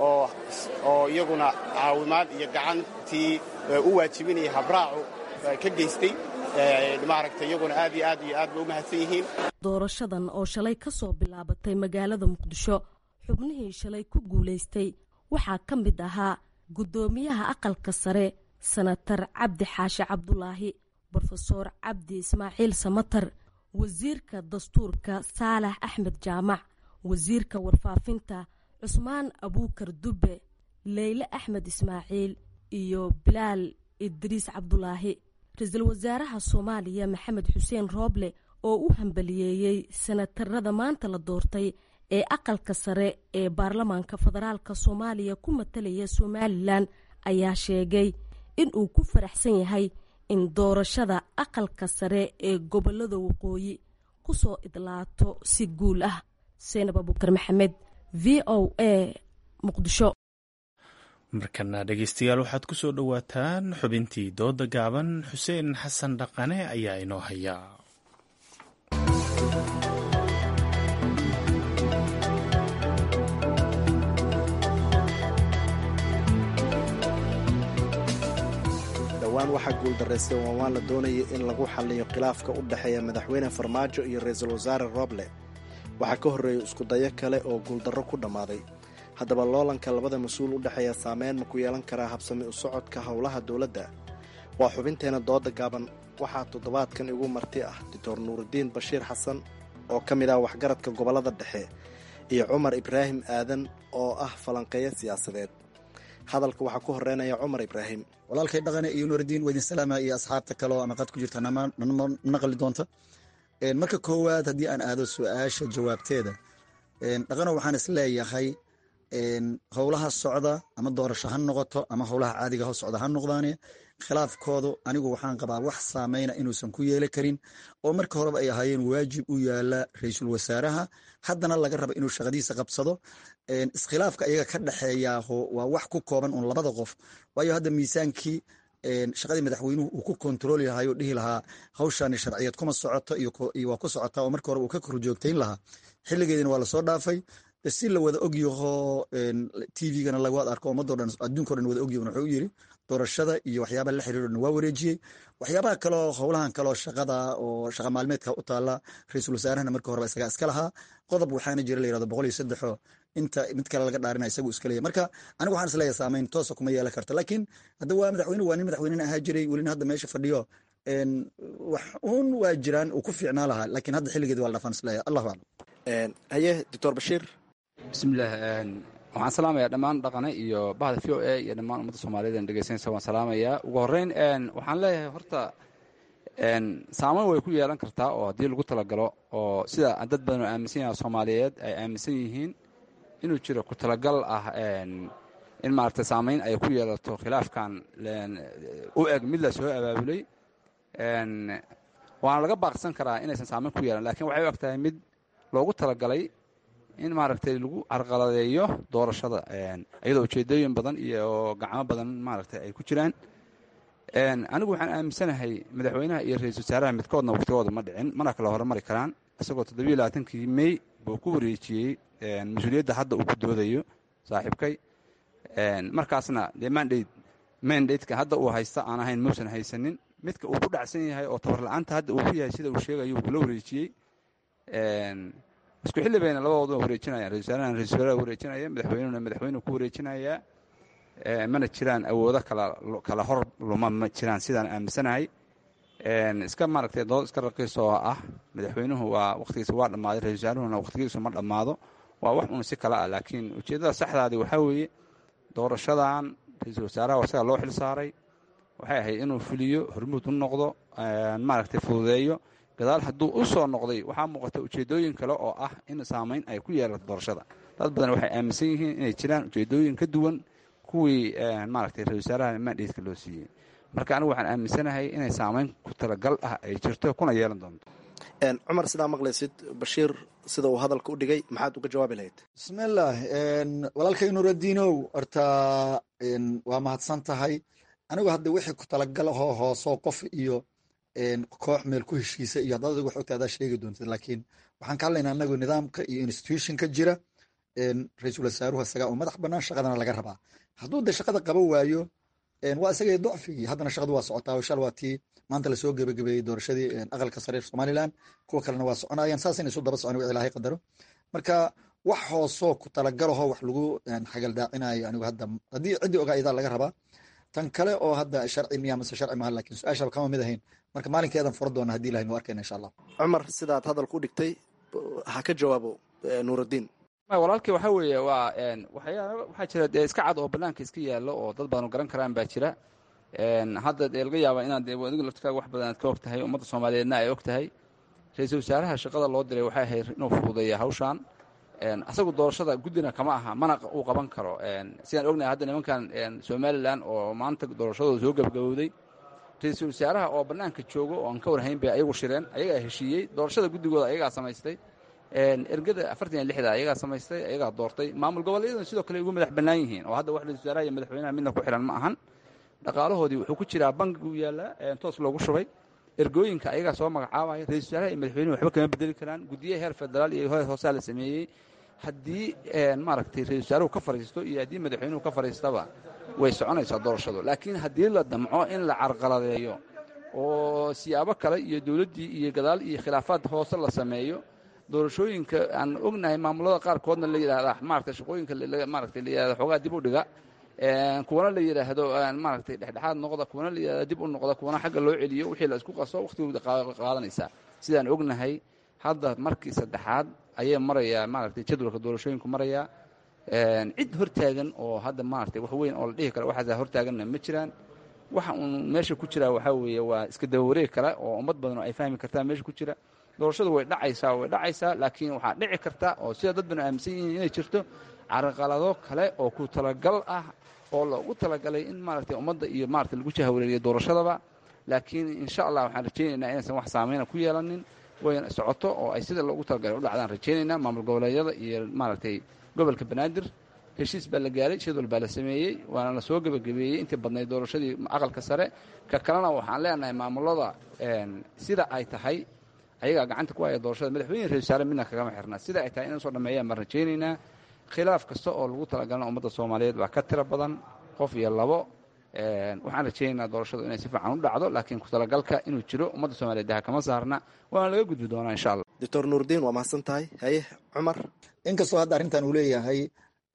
oo iyaguna caawimaad iyo gacantii u waajibinaya habraacu ka geystay maaragtay iyaguna aad iyo aad iyo aad bay u mahadsan yihiin doorashadan oo shalay ka soo bilaabatay magaalada muqdisho xubnihii shalay ku guulaystay waxaa ka mid ahaa guddoomiyaha aqalka sare sanatar cabdi xaashi cabdulaahi brofesoor cabdi ismaaciil samatar wasiirka dastuurka saalax axmed jaamac wasiirka warfaafinta cusmaan abuukar dubbe leyle axmed ismaaciil iyo bilaal idriis cabdulaahi ra-iisul wasaaraha soomaaliya maxamed xuseen rooble oo u hambaliyeeyey sanatarada maanta la doortay ee aqalka sare ee baarlamaanka federaalka soomaaliya ku matalaya somalilan ayaa sheegay in uu ku faraxsan yahay in doorashada aqalka sare ee gobolada waqooyi ku soo idlaato si guul ah seenab abukar maxamed v o a muqdisho markana dhegeystayaal waxaad ku soo dhowaataan xubintii dooda gaaban xuseen xasan dhaqane ayaa inoo haya dhowaan waxaa guuldaraystay waawaan la doonayay in lagu xalliyo khilaafka u dhexeeya madaxweyne farmaajo iyo ra-iisul wasaare roble waxaa ka horreeyay iskudayo kale oo guuldarro ku dhammaaday haddaba loolanka labada mas-uul u dhexeeya saameyn ma ku yeelan karaa habsami u socodka howlaha dowladda waa xubinteena dooda gaaban waxaa toddobaadkan igu marti ah doctor nuurudiin bashiir xasan oo ka mid ah waxgaradka gobollada dhexe iyo cumar ibraahim aadan oo ah falanqeeyo siyaasadeed hadalka waxaa ku horeynaya cumar ibraahim walaalkay dhaqane iyo nuurudiin waa idin salaama iyo asxaabta kale oo amaqad ku jirta naqli doonta marka koowaad haddii aan aado su-aasha jawaabteeda dhaqano waxaan is leeyahay howlaha socda ama doorasho ha noqoto ama howlaha caadiga ho socda ha noqdaane khilaafkoodu anigu waxaan qabaa wax saameyna inuusan ku yeeli karin oo marka horeba ay ahaayeen waajib u yaala ra-iisul wasaaraha haddana laga raba inuu shaqadiisa qabsado iskhilaafka iyaga ka dhexeeya waa wax ku kooban un labada qof waayo hadda miisaankii shaqadii madaxweynuhu uu ku kontrooli lahaa oo dhihi lahaa hawshani sharciyad kuma socoto iyo waa ku socotaa oo marka horeba uu ka korjoogtayn lahaa xilligeedina waa lasoo dhaafay si la wada ogyaho tvgana lagawad arko ummadoo dhan adduunko dhan wada ogyaho wuxuu yiri doorashada iyo waxyaabaha la xiriiro dhan waa wareejiyey waxyaabaha kaleo howlahan kaleo shaqada oo shaqa maalmeedka u taala ra-iisul wasaarahana marka horeba isagaa iska lahaa qodob waxaana jira la yirahdo boqol iyo saddexo inta mid kale laga dhaarina isagu iska leeyahy marka anigu waxaan isleeyahay saameyn toosa kuma yeelan karta laakiin hadda waa madaxweyne waa nin madaxweynena ahaa jiray welina hadda meesha fadhiyo wax uun waa jiraan uu ku fiicnaa lahaa laakiin hadda xilligeedi waa la dhafaan isleeyahay allahu aclam haye doctor bashiir bismillaah waxaan salaamayaa dhammaan dhaqane iyo bahda v o a iyo dhammaan ummadda soomaaliyed an dhegeysanaysa waan salaamayaa ugu horreyn waxaan leeyahay horta saameyn way ku yeelan kartaa oo haddii lagu talagalo oo sida dad badan oo aaminsan yaha soomaaliyeed ay aaminsan yihiin inuu jiro ku talagal ah in maaragtay saameyn ay ku yeelato khilaafkan u eg mid la soo abaabulay waana laga baaqsan karaa inaysan saameyn ku yeelan lakiin waxay u eg tahay mid loogu talagalay in maaragtay lagu carqaladeeyo doorashada iyadoo ujeedooyin badan iyo gacmo badan maaragtay ay ku jiraan anigu waxaan aaminsanahay madaxweynaha iyo ra-iisul wasaaraha midkoodna waqtigooda ma dhicin mana kala hormari karaan isagoo toddobiyo labaatankii mey buu ku wareejiyey mas-uuliyadda hadda uu ku doodayo saaxiibkay markaasna dee mandate mandateka hadda uu haysta aan ahayn muusan haysanin midka uu ku dhacsan yahay oo tabarla-aanta hadda uu ku yahay sida uu sheegayo uu kula wareejiyey isku xilli bayna labadooda wareejinayaan ra-isul wasaarahana ra-isul wasaaraha wareejinaya madaxweynuhuna madaxweynuhu ku wareejinaya mana jiraan awoodo kala kala hor luma ma jiraan sidaan aaminsanahay iska maaragtay dood iska raqiis oo ah madaxweynuhu waa waqtigiisa waa dhammaaday ra-isul wasaaruhuna waqtigiisu ma dhammaado waa wax un si kale ah laakiin ujeeddada saxdaadi waxaa weeye doorashadan ra-iisul wasaaraha isaga loo xil saaray waxay ahayd inuu fuliyo hormuud u noqdo maaragtay fududeeyo gadaal hadduu u soo noqday waxaa muuqata ujeedooyin kale oo ah in saameyn ay ku yeelato doorashada dad badan waxay aaminsan yihiin inay jiraan ujeedooyin ka duwan kuwii maaragtay ra-isul wasaaraha mandhatka loo siiyey marka anigu waxaan aaminsanahay inay saameyn ku talagal ah ay jirto kuna yeelan doonto cumar sidaa maqlaysid bashiir sida uu hadalka u dhigay maxaad uga jawaabi lahayd bismillaah walaalkay nuuradiinow horta waa mahadsan tahay anigu hadda wixii ku talagal ahoo hoosoo qof iyo koox meel ku heshiisa iyo haddaad adigu xogta adaa sheegi doontid laakiin waxaan ka hadlaynaa anagu nidaamka iyo institutionka jira ra-iisul wasaaruhu isagaa oo madax bannaan shaqadana laga rabaa hadduu de shaqada qaban waayo waa isagay docfigii haddana shaqadu waa socotaa shal waa tii maanta lasoo gebagabeeyey doorashadii aqalka sare somalilan kuwa kalena waa soconayaan saasayna isu daba socon ilaahay qadaro marka wax hoosoo ku talagalaho wax lagu xagaldaacinayo anigu hadda haddii ciddii ogaa idaa laga rabaa tan kale oo hadda sharci miya mase sharci maha lakin su-aashaba kama mid ahayn marka maalinkeedan fura doona hadii ilahay nu arkayna insha allah cumar sidaad hadalku u dhigtay ha ka jawaabo nuurudiin walaalkii waxaa weeye waa waxyaaba waxaa jira dee iska cad oo bannaanka iska yaallo oo dad badan garan karaan baa jira hadda dee laga yaaba inaad adigu laftikaaga wax badan aad ka og tahay ummadda soomaaliyeedna ay og tahay ra-iisul wasaaraha shaqada loo diray waxay ahayd inuu fududeeya hawshan asagu doorashada guddina kama aha mana uu qaban karo sidaan ognahay hadda nimankan somalilan oo maanta doorashadooda soo gebagabowday ra-iisul wasaaraha oo bannaanka joogo oo aan ka warhayn bay ayagu shireen ayagaa heshiiyey doorashada guddigooda ayagaa samaystay ergada afartan iyo lixda ayagaa samaystay ayagaa doortay maamul goboleeyadan sidoo kale ugu madax bannaan yihiin oo hadda wax ra-isul wasaaraha iyo madaxweynaha midna ku xihan ma ahan dhaqaalahoodii wuxuu ku jiraa bankigu yaallaa toos loogu shubay ergooyinka ayagaa soo magacaabaya ra-isul wasaaraha iyo madaxweynuhu waxba kama bedeli karaan guddiyaha heer federaal iyo heer hoosaa la sameeyey haddii maaragtay ra-isul wasaaruhu ka fadhiisto iyo haddii madaxweynuhu ka fadhiistaba way soconaysaa doorashadu laakiin haddii la damco in la carqaladeeyo oo siyaabo kale iyo dowladdii iyo gadaal iyo khilaafaad hoose la sameeyo doorashooyinka aan ognahay maamulada qaarkoodna la yidhahda maaragtay shaqooyinka maaragtay la yidhahda xoogaa dib u dhiga kuwana la yidhaahdo maaragtay dhexdhexaad noqda kuwana la yidhahdo dib u noqda kuwana xagga loo celiyo wixii la isku qaso wakhtigooda qaadanaysaa sidaan ognahay hadda markii saddexaad ayay marayaa maaragtay jadwalka doorashooyinku marayaa cid hortaagan oo hadda maaragtay wax weyn oo la dhihi karo waxaasa hortaaganna ma jiraan waxa uun meesha ku jiraa waxaa weeye waa iska daba wareeg kale oo ummad badan oo ay fahmi kartaa meesha ku jira doorashadu way dhacaysaa way dhacaysaa laakiin waxaa dhici karta oo sida dad banu aaminsan yihiin inay jirto carqalado kale oo ku talagal ah oo loogu talagalay in maaragtay ummadda iyo maaragtay lagu jahawareeriyo doorashadaba laakiin insha allah waxaan rajaynaynaa inaysan wax saameyna ku yeelanin wayna socoto oo ay sida loogu talagalay u dhacdaan rajaynaynaa maamul goboleedyada iyo maaragtay gobolka banaadir heshiis baa la gaaray jadwal baa la sameeyey waana la soo gebagabeeyey intii badnayd doorashadii aqalka sare ka kalena waxaan leenahay maamulada sida ay tahay ayagaa gacanta ku haya doorashada madaxweyne ra-isul wasaare midna kagama xirna sida ay tahay inay soo dhammeeyaan baan rajaynaynaa khilaaf kasta oo lagu talagalana ummadda soomaaliyeed baa ka tiro badan qof iyo labo waxaan rajaynaynaa doorashadu inay si fiican u dhacdo laakiin ku talagalka inuu jiro ummadda soomaliyeed daha kama saarna waana laga gudbi doonaa insha allah doctor nuurdiin waa mahadsan tahay haye cumar inkastoo hadda arrintan uu leeyahay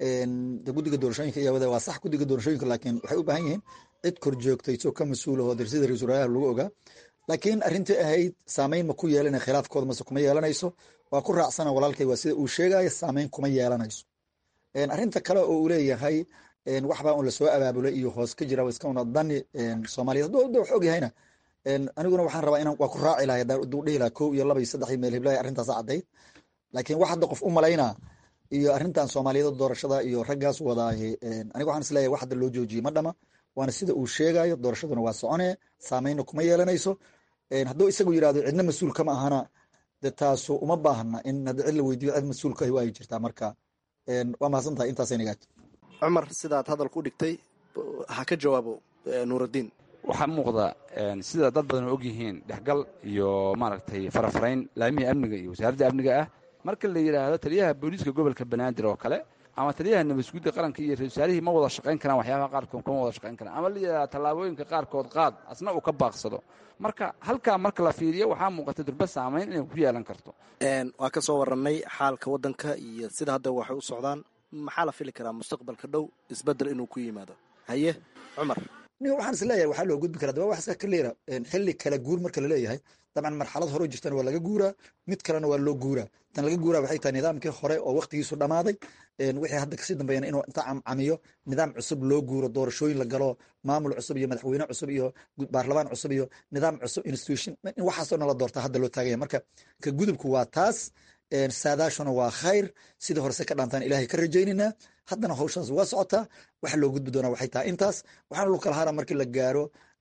de guddiga doorashooyinka iyo wada waa sax guddiga doorashooyinka laakiin waxay u baahan yihiin cid kor joogtayso ka mas-uul ahoo sida ra-isul wasaaraha lagu ogaa laakiin arrintii ahayd saameyn ma ku yeelanay khilaafkooda mase kuma yeelanayso waa ku raacsana walaalkay waa sida uu sheegaya saameyn kuma yeelanayso arrinta kale oo uu leeyahay waxbaa un lasoo abaabulay iyo hoos ka jira iska una dani soomaaliyeed hadduu wax og yahayna aniguna waxaan rabaa inaan waa ku raaci lahay hadduu dhihi lahaa kow iyo laba iyo saddex iyo meel hiblaya arrintaas caddayd laakiin wax hadda qof u malaynaa iyo arrintan soomaaliyeed doorashada iyo raggaas wadaahi aniga waxaan isleeyahay wax hadda loo joojiyey ma dhama waana sida uu sheegayo doorashaduna waa soconee saameynna kuma yeelanayso hadduu isagu yidhahdo cidna mas-uul kama ahana de taasu uma baahna in hadda cid la weydiiyo cid mas-uulka waa ay jirtaa marka waa mahadsan tahay intaasay nagaad cumar sidaad hadalku dhigtay ha ka jawaabo nuuraddiin waxaa muuqda sida dad badan oo og yihiin dhexgal iyo maaragtay farafarayn laamihii amniga iyo wasaaradda amniga ah marka la yidhaahdo taliyaha booliiska gobolka banaadir oo kale ama taliyaha nabadgudda qaranka iyo ra-isul wasaarihii ma wada shaqayn karaan waxyaabaha qaarkood kama wada shaqayn karaan ama la yidhahdo tallaabooyinka qaarkood qaad asna uu ka baaqsado marka halkaa marka la fiiriyo waxaa muuqata durba saamayn inay ku yeelan karto waa ka soo warannay xaalka waddanka iyo sida hadda waxay u socdaan maxaa la fili karaa mustaqbalka dhow isbedel inuu ku yimaado haye cumar niga waxaan is leeyahay waxaa loo gudbi karaa daba wax iska kaleera xilli kala guur marka la leeyahay dabcan marxalad hore jirtana waa laga guuraa mid kalena waa loo guuraa tan laga guuraa waxay tahay nidaamkii hore oo waqtigiisu dhammaaday wixii hadda kasii dambeeyana inuu inta camcamiyo nidaam cusub loo guuro doorashooyin la galo maamul cusub iyo madaxweyne cusub iyo baarlamaan cusub iyo nidaam cusub institution in waxaasoo dhan la doorta hadda loo taagaya marka ka gudubku waa taas saadaashuna waa khayr sidii horese ka dhaantaan ilaahay ka rajaynaynaa haddana hawshaas waa socotaa waxa loo gudbi doonaa waxay tahay intaas waxaana lu kala hara markii la gaaro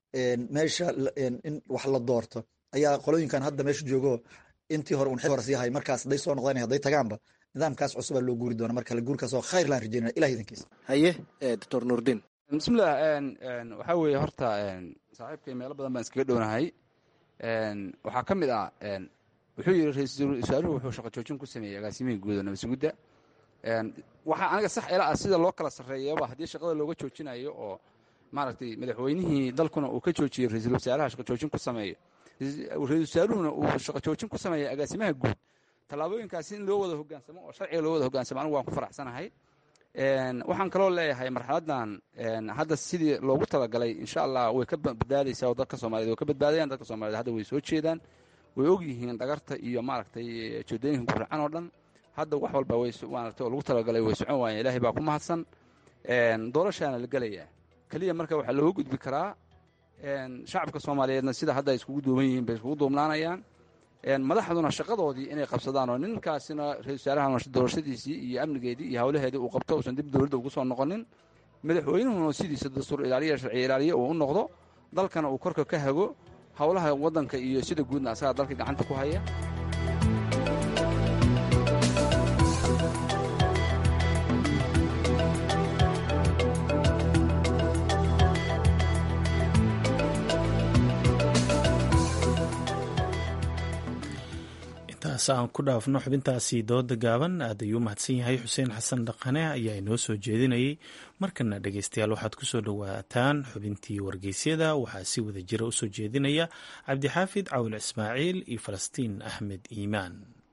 meesha in wax la doorto ayaa qolooyinkan hadda meesha joogo intii hore un hore sii hay markaas hadday soo noqdaan hadday tagaanba nidaamkaas cusubaa loo guuri doona marka la guurkaas oo khayr laan rajaynana ilahi idankiisa haye doctor nuurdiin bismillah waxaa weeye horta saaxiibkay meelo badan baan iskaga dhownahay waxaa ka mid ah wuxuu yidhi ra-iisul wasaaruhu wuxuu shaqo joojin ku sameeyey agaasimihii guud oo nabasugudda waxaa aniga sax ila ah sida loo kala sarreeyaba haddii shaqada looga joojinayo oo maaragtay madaxweynihii dalkuna uu ka joojiyey ra-iisul wasaaraha shaqo joojin ku sameeyo ra-iisul wasaaruhuna uu shaqo joojin ku sameeya agaasimaha guud tallaabooyinkaasi in loo wada hogaansamo oo sharciga loo wada hogaansamo anigu waan ku faraxsanahay waxaan kaloo leeyahay marxaladdan hadda sidii loogu talagalay insha allah way ka badbaadaysaa oo dadka soomaliyeed way ka badbaadayaan dadka soomaliyeed hadda way soo jeedaan way og yihiin dhagarta iyo maaragtay joodooyinka guracan oo dhan hadda wax walba maaragtay oo lagu talagalay way socon waayeen ilaahay baa ku mahadsan doorashaana la gelayaa keliya marka waxaa looga gudbi karaa shacabka soomaaliyeedna sida hadda ay iskugu duuban yihiin bay iskugu duubnaanayaan madaxduna shaqadoodii inay qabsadaan oo ninkaasina ra-isul wasaaraha doorashadiisii iyo amnigeedii iyo hawlaheedii uu qabto uusan dib dowladda ugu soo noqonin madaxweynuhuna sidiisa dastuur ilaaliya sharci ilaaliya uu u noqdo dalkana uu korka ka hago howlaha waddanka iyo sida guudna asagaa dalka gacanta ku haya intaas aan ku dhaafno xubintaasi dooda gaaban aad ayuu mahadsan yahay xuseen xasan dhaqane ayaa inoo soo jeedinayay markana dhegeystayaal waxaad kusoo dhowaataan xubintii wargeysyada waxaa si wada jira usoo jeedinaya cabdixaafid cawil ismaaciil iyo falastiin axmed iimaan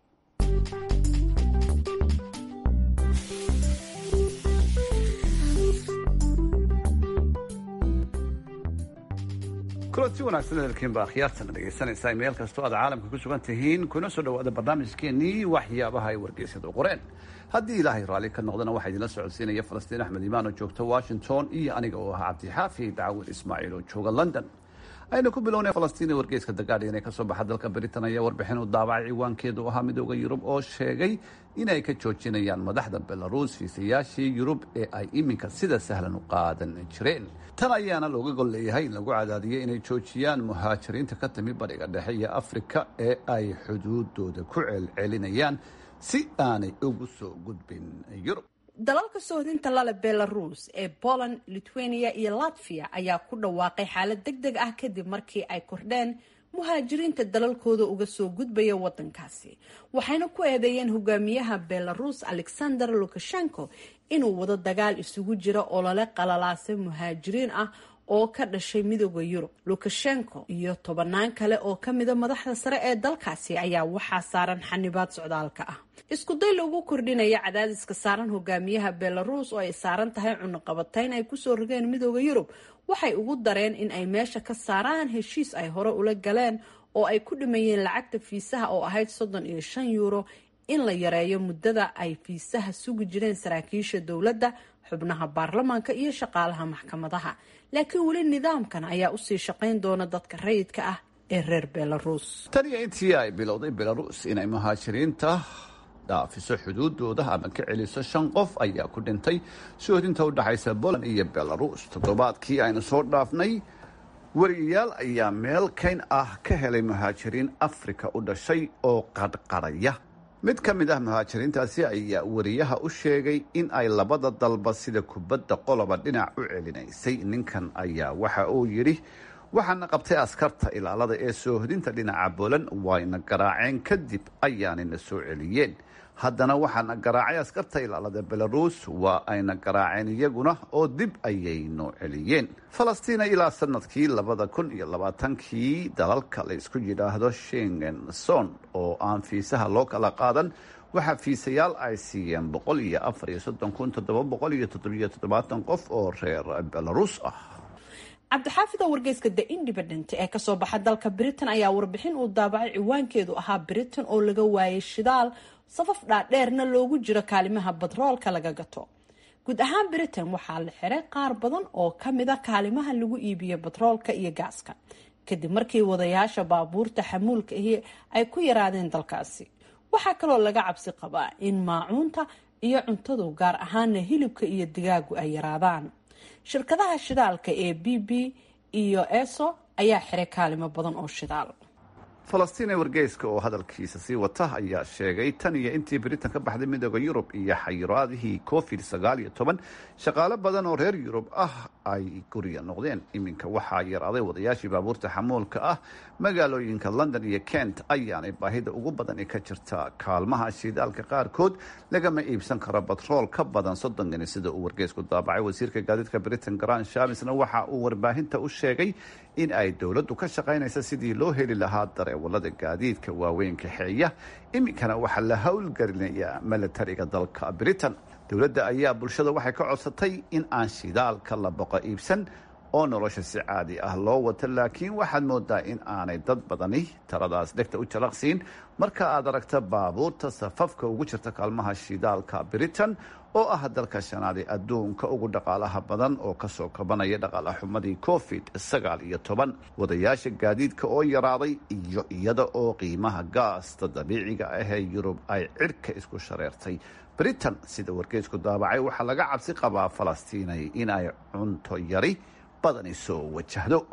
kulanti wanaagsan hadalkiin baa khiyaartana dhegaysanaysaa meel kastoo aad caalamka ku sugan tihiin kuna soo dhawaada barnaamijkeenii waxyaabaha ay wargeysyadu qoreen haddii ilaahay raalli ka noqdana waxaa idinla socodsiinaya falastiin axmed imaan oo joogta washington iyo aniga oo ahaa cabdixaafid cawil ismaaciil oo jooga london aynu ku bilownay falastiin ee wargeyska the guardian ee kasoo baxa dalka britain ayaa warbixin u daabacay ciwaankeedu ahaa midooda yurub oo sheegay inay ka joojinayaan madaxda belarus fiisayaashii yurub ee ay iminka sida sahlan u qaadan jireen tan ayaana looga gol leeyahay in lagu cadaadiyay inay joojiyaan muhaajiriinta ka timi bariga dhexe iyo afrika ee ay xuduudooda ku celcelinayaan si aanay ugu soo gudbin yurub dalalka soohdinta lale belarus ee poland lithuania iyo latvia ayaa ku dhawaaqay xaalad deg deg ah kadib markii ay kordheen muhaajiriinta dalalkooda uga soo gudbaya wadankaasi waxayna ku eedeeyeen hogaamiyaha belarus alexander lukashenko inuu wado dagaal isugu jira olole qalalaasa muhaajiriin ah oo ka dhashay midooda yurub lukashenko iyo tobanaan kale oo kamida madaxda sare ee dalkaasi ayaa waxaa saaran xanibaad socdaalka ah isku day lagu kordhinaya cadaadiska saaran hogaamiyaha belarus oo ay saaran tahay cunuqabatayn ay kusoo rogeen midooda yurub waxay ugu dareen in ay meesha ka saaraan heshiis ay hore ula galeen oo ay ku dhimayeen lacagta fiisaha oo ahayd soddon iyo shan yuuro in la yareeyo muddada ay fiisaha sugi jireen saraakiisha dowladda xubnaha baarlamaanka iyo shaqaalaha maxkamadaha laakiin weli nidaamkan ayaa usii shaqayn doona dadka rayidka ah ee reer belarus tan iyo intii ay bilowday belarus inay muhaajiriinta dhaafiso xuduudooda ama ka celiso shan qof ayaa ku dhintay soohdinta u dhaxaysa poland iyo belarus toddobaadkii aynu soo dhaafnay wariyayaal ayaa meel kayn ah ka helay muhaajiriin afrika u dhashay oo qadhqadhaya mid ka mid ah muhaajiriintaasi ayaa wariyaha u sheegay in ay labada dalba sida kubadda qoloba dhinac u celinaysay ninkan ayaa waxa uu yidhi waxaana qabtay askarta ilaalada ee soohdinta dhinaca bolan wayna garaaceen kadib ayaanayna soo celiyeen haddana waxaana garaacay askarta ilaalada belarus waa ayna garaaceen iyaguna oo dib ayay noo celiyeen falastiina ilaa sanadkii labada kun iyo labaatankii dalalka la isku yidhaahdo shengen son oo aan fiisaha loo kala qaadan waxaa fiisayaal ay siiyeen boqol iyo afar iyo soddon kun toddoba boqol iyo toddobiyo toddobaatan qof oo reer belarus ah cabdixaafida wargeyska the independent ee kasoo baxa dalka britain ayaa warbixin uu daabacay ciwaankeedu ahaa britain oo laga waayay shidaal safaf dhaadheerna loogu jiro kaalimaha batroolka laga gato guud ahaan britain waxaa la xiray qaar badan oo kamid a kaalimaha lagu iibiyo batroolka iyo gaaska kadib markii wadayaasha baabuurta xamuulka ahi ay ku yaraadeen dalkaasi waxaa kaloo laga cabsi qabaa in maacuunta iyo cuntadu gaar ahaana hilibka iyo digaagu ay yaraadaan shirkadaha shidaalka ee b b iyo eso ayaa xiray kaalimo badan oo shidaal falastiin ee wargeyska oo hadalkiisa sii wata ayaa sheegay tan iyo intii britain ka baxday midooda yurub iyo xayiraadihii covid sagaal iyo toban shaqaale badan oo reer yurub ah ay guriga noqdeen iminka waxaa yaraaday wadayaashii baabuurta xamuulka ah magaalooyinka london iyo kent ayaanay baahida ugu badani ka jirta kaalmaha shidaalka qaarkood lagama iibsan karo batrool ka badan soddon gani sida uu wargeysku daabacay wasiirka gaadiidka britain grand shamisna waxa uu warbaahinta u sheegay in ay dowladdu ka shaqaynaysa sidii loo heli lahaa dareewalada gaadiidka waaweyn kaxeeya iminkana waxaa la howlgelinayaa milatariga dalka britain dowladda ayaa bulshada waxay ka codsatay in aan shidaalka la boqo iibsan oo nolosha si caadi ah loo wato laakiin waxaad moodaa in aanay dad badani taladaas dhegta u jalaqsiin marka aad aragta baabuurta safafka ugu jirta kaalmaha shidaalka britain oo ah dalka shanaad ee adduunka ugu dhaqaalaha badan oo kasoo kabanaya dhaqaala xumadii covid sagaal iyo toban wadayaasha gaadiidka oo yaraaday iyo iyada oo qiimaha gaasta dabiiciga ah ee yurub ay cirka isku shareertay britain sida wargeysku daabacay waxaa laga cabsi qabaa falastiinay in ay cunto yari badani soo wajahdo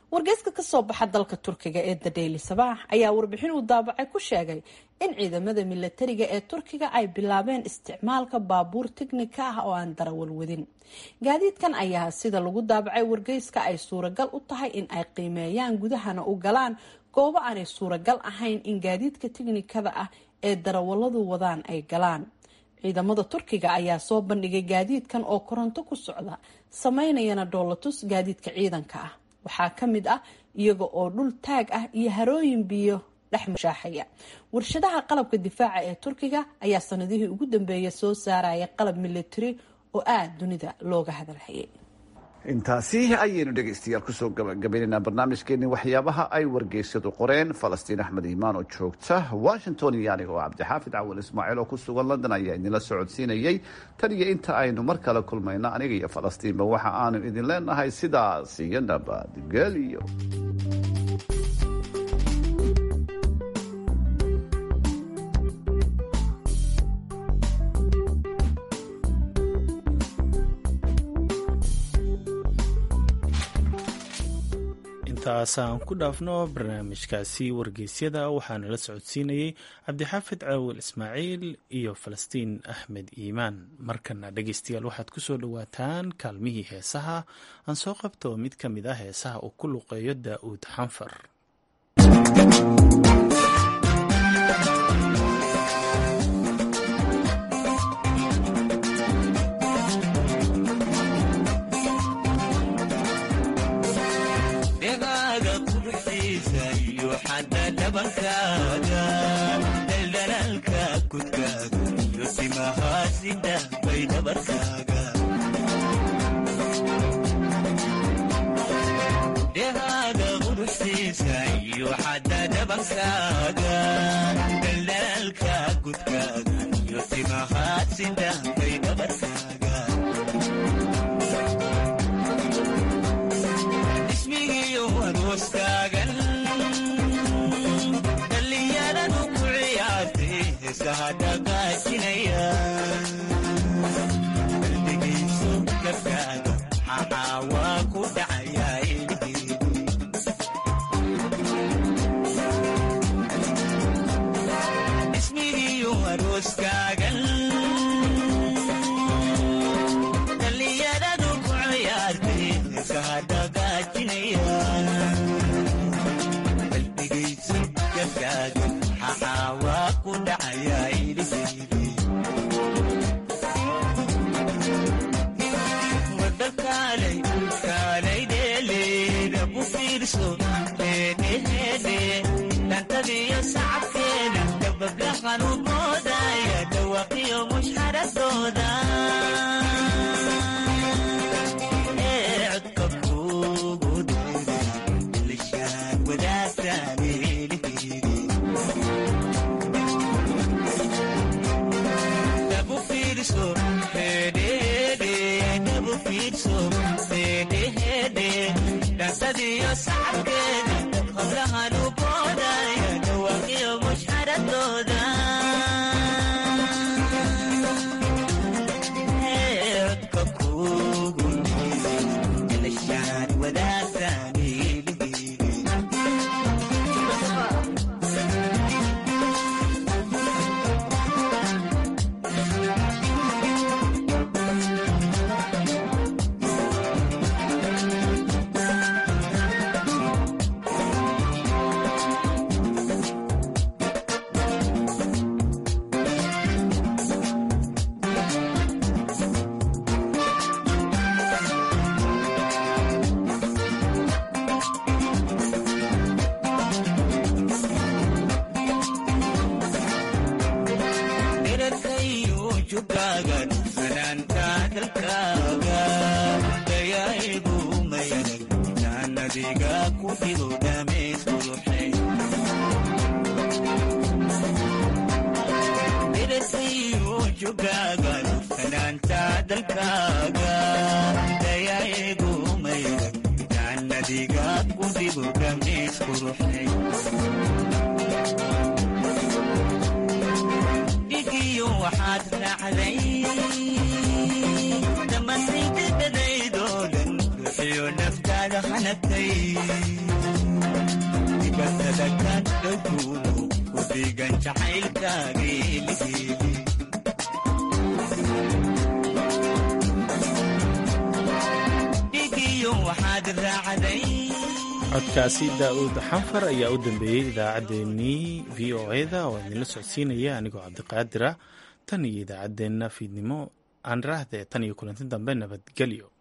wargeyska kasoo baxa dalka turkiga ee the daily sabaax ayaa warbixin uu daabacay ku sheegay in ciidamada milatariga ee turkiga ay bilaabeen isticmaalka baabuur tiknika ah oo aan darawal wadin gaadiidkan ayaa sida lagu daabacay wargeyska ay suuragal u tahay in ay qiimeeyaan gudahana u galaan goobo aanay suuragal ahayn in gaadiidka tiknikada ah ee darawaladu wadaan ay galaan ciidamada turkiga ayaa soo bandhigay gaadiidkan oo koronto ku socda sameynayana dhoolatus gaadiidka ciidanka ah waxaa ka mid ah iyaga oo dhul taag ah iyo harooyin biyo dhex mushaaxaya warshadaha qalabka difaaca ee turkiga ayaa sanadihii ugu dambeeyay soo saaraya qalab military oo aada dunida looga hadalhayay intaasi ayaynu dhegaystayaal kusoo gabagabaynaynaa barnaamijkeeni waxyaabaha ay wargeysyadu qoreen falastiin axmed iimaan oo joogta washington iyo aniga oo cabdixaafid cawal ismaaciil oo ku sugan london ayaa idinla socodsiinayay tan iyo inta aynu mar kale kulmayno aniga iyo falastiinba waxa aanu idin leenahay sidaas iyo nabadgelyo intaasaan ku dhaafno barnaamijkaasi wargeysyada waxaana la socodsiinayey cabdixaafid caawil ismaaciil iyo falastiin axmed iimaan markana dhegeystayaal waxaad kusoo dhowaataan kaalmihii heesaha aan soo qabto mid ka mid ah heesaha uu ku luqeeyo daa'uud xanfar daldalaalka kudkaaga iyo simahaasida bay dhabarkaaga dhehaaga quruxsiisa iyo xadda dhabankaaga daldalaalka kudkaaga iyo simahaasida bay dhabarkaaga ismigiyo arooskaagan qalbigiisu gabkaaga maxaa waa ku dhacayaa ismigiiyo arooskaagan dhallinyaradu ku ciyaartay iskahadhagaajinaya qalbigiisu gabkaaga maxaa waa ku dhacayaa dantadiyo sacabkeeda dabablahan u moodaya dhawaqiyo mushxaradooda ee codka kugu dheere lishaan wadaagtaan dabu fiirso hedhede dabu fiirso hedhehede dantadiyo sacabkeeda qablahan u boodaya dhawaqiyo mushxaradooda codka kugu lishaan wadaagtaan dhigiyo waxaad raacday dhammaantaydadadaydoo dhan ruuxiyo naftaada hana dhalatay dibatada ka dhowkuuno ku dhiigan jacaylkaageeligeeli dhigiyo waxaad raacday codkaasi daa'uud xanfar ayaa u dambeeyey idaacaddeenii v o eda oo idinla socodsiinaya anigoo cabdiqaadira tan iyo idaacaddeenna fiidnimo aan raahde tan iyo kulanti dambe nabadgelyo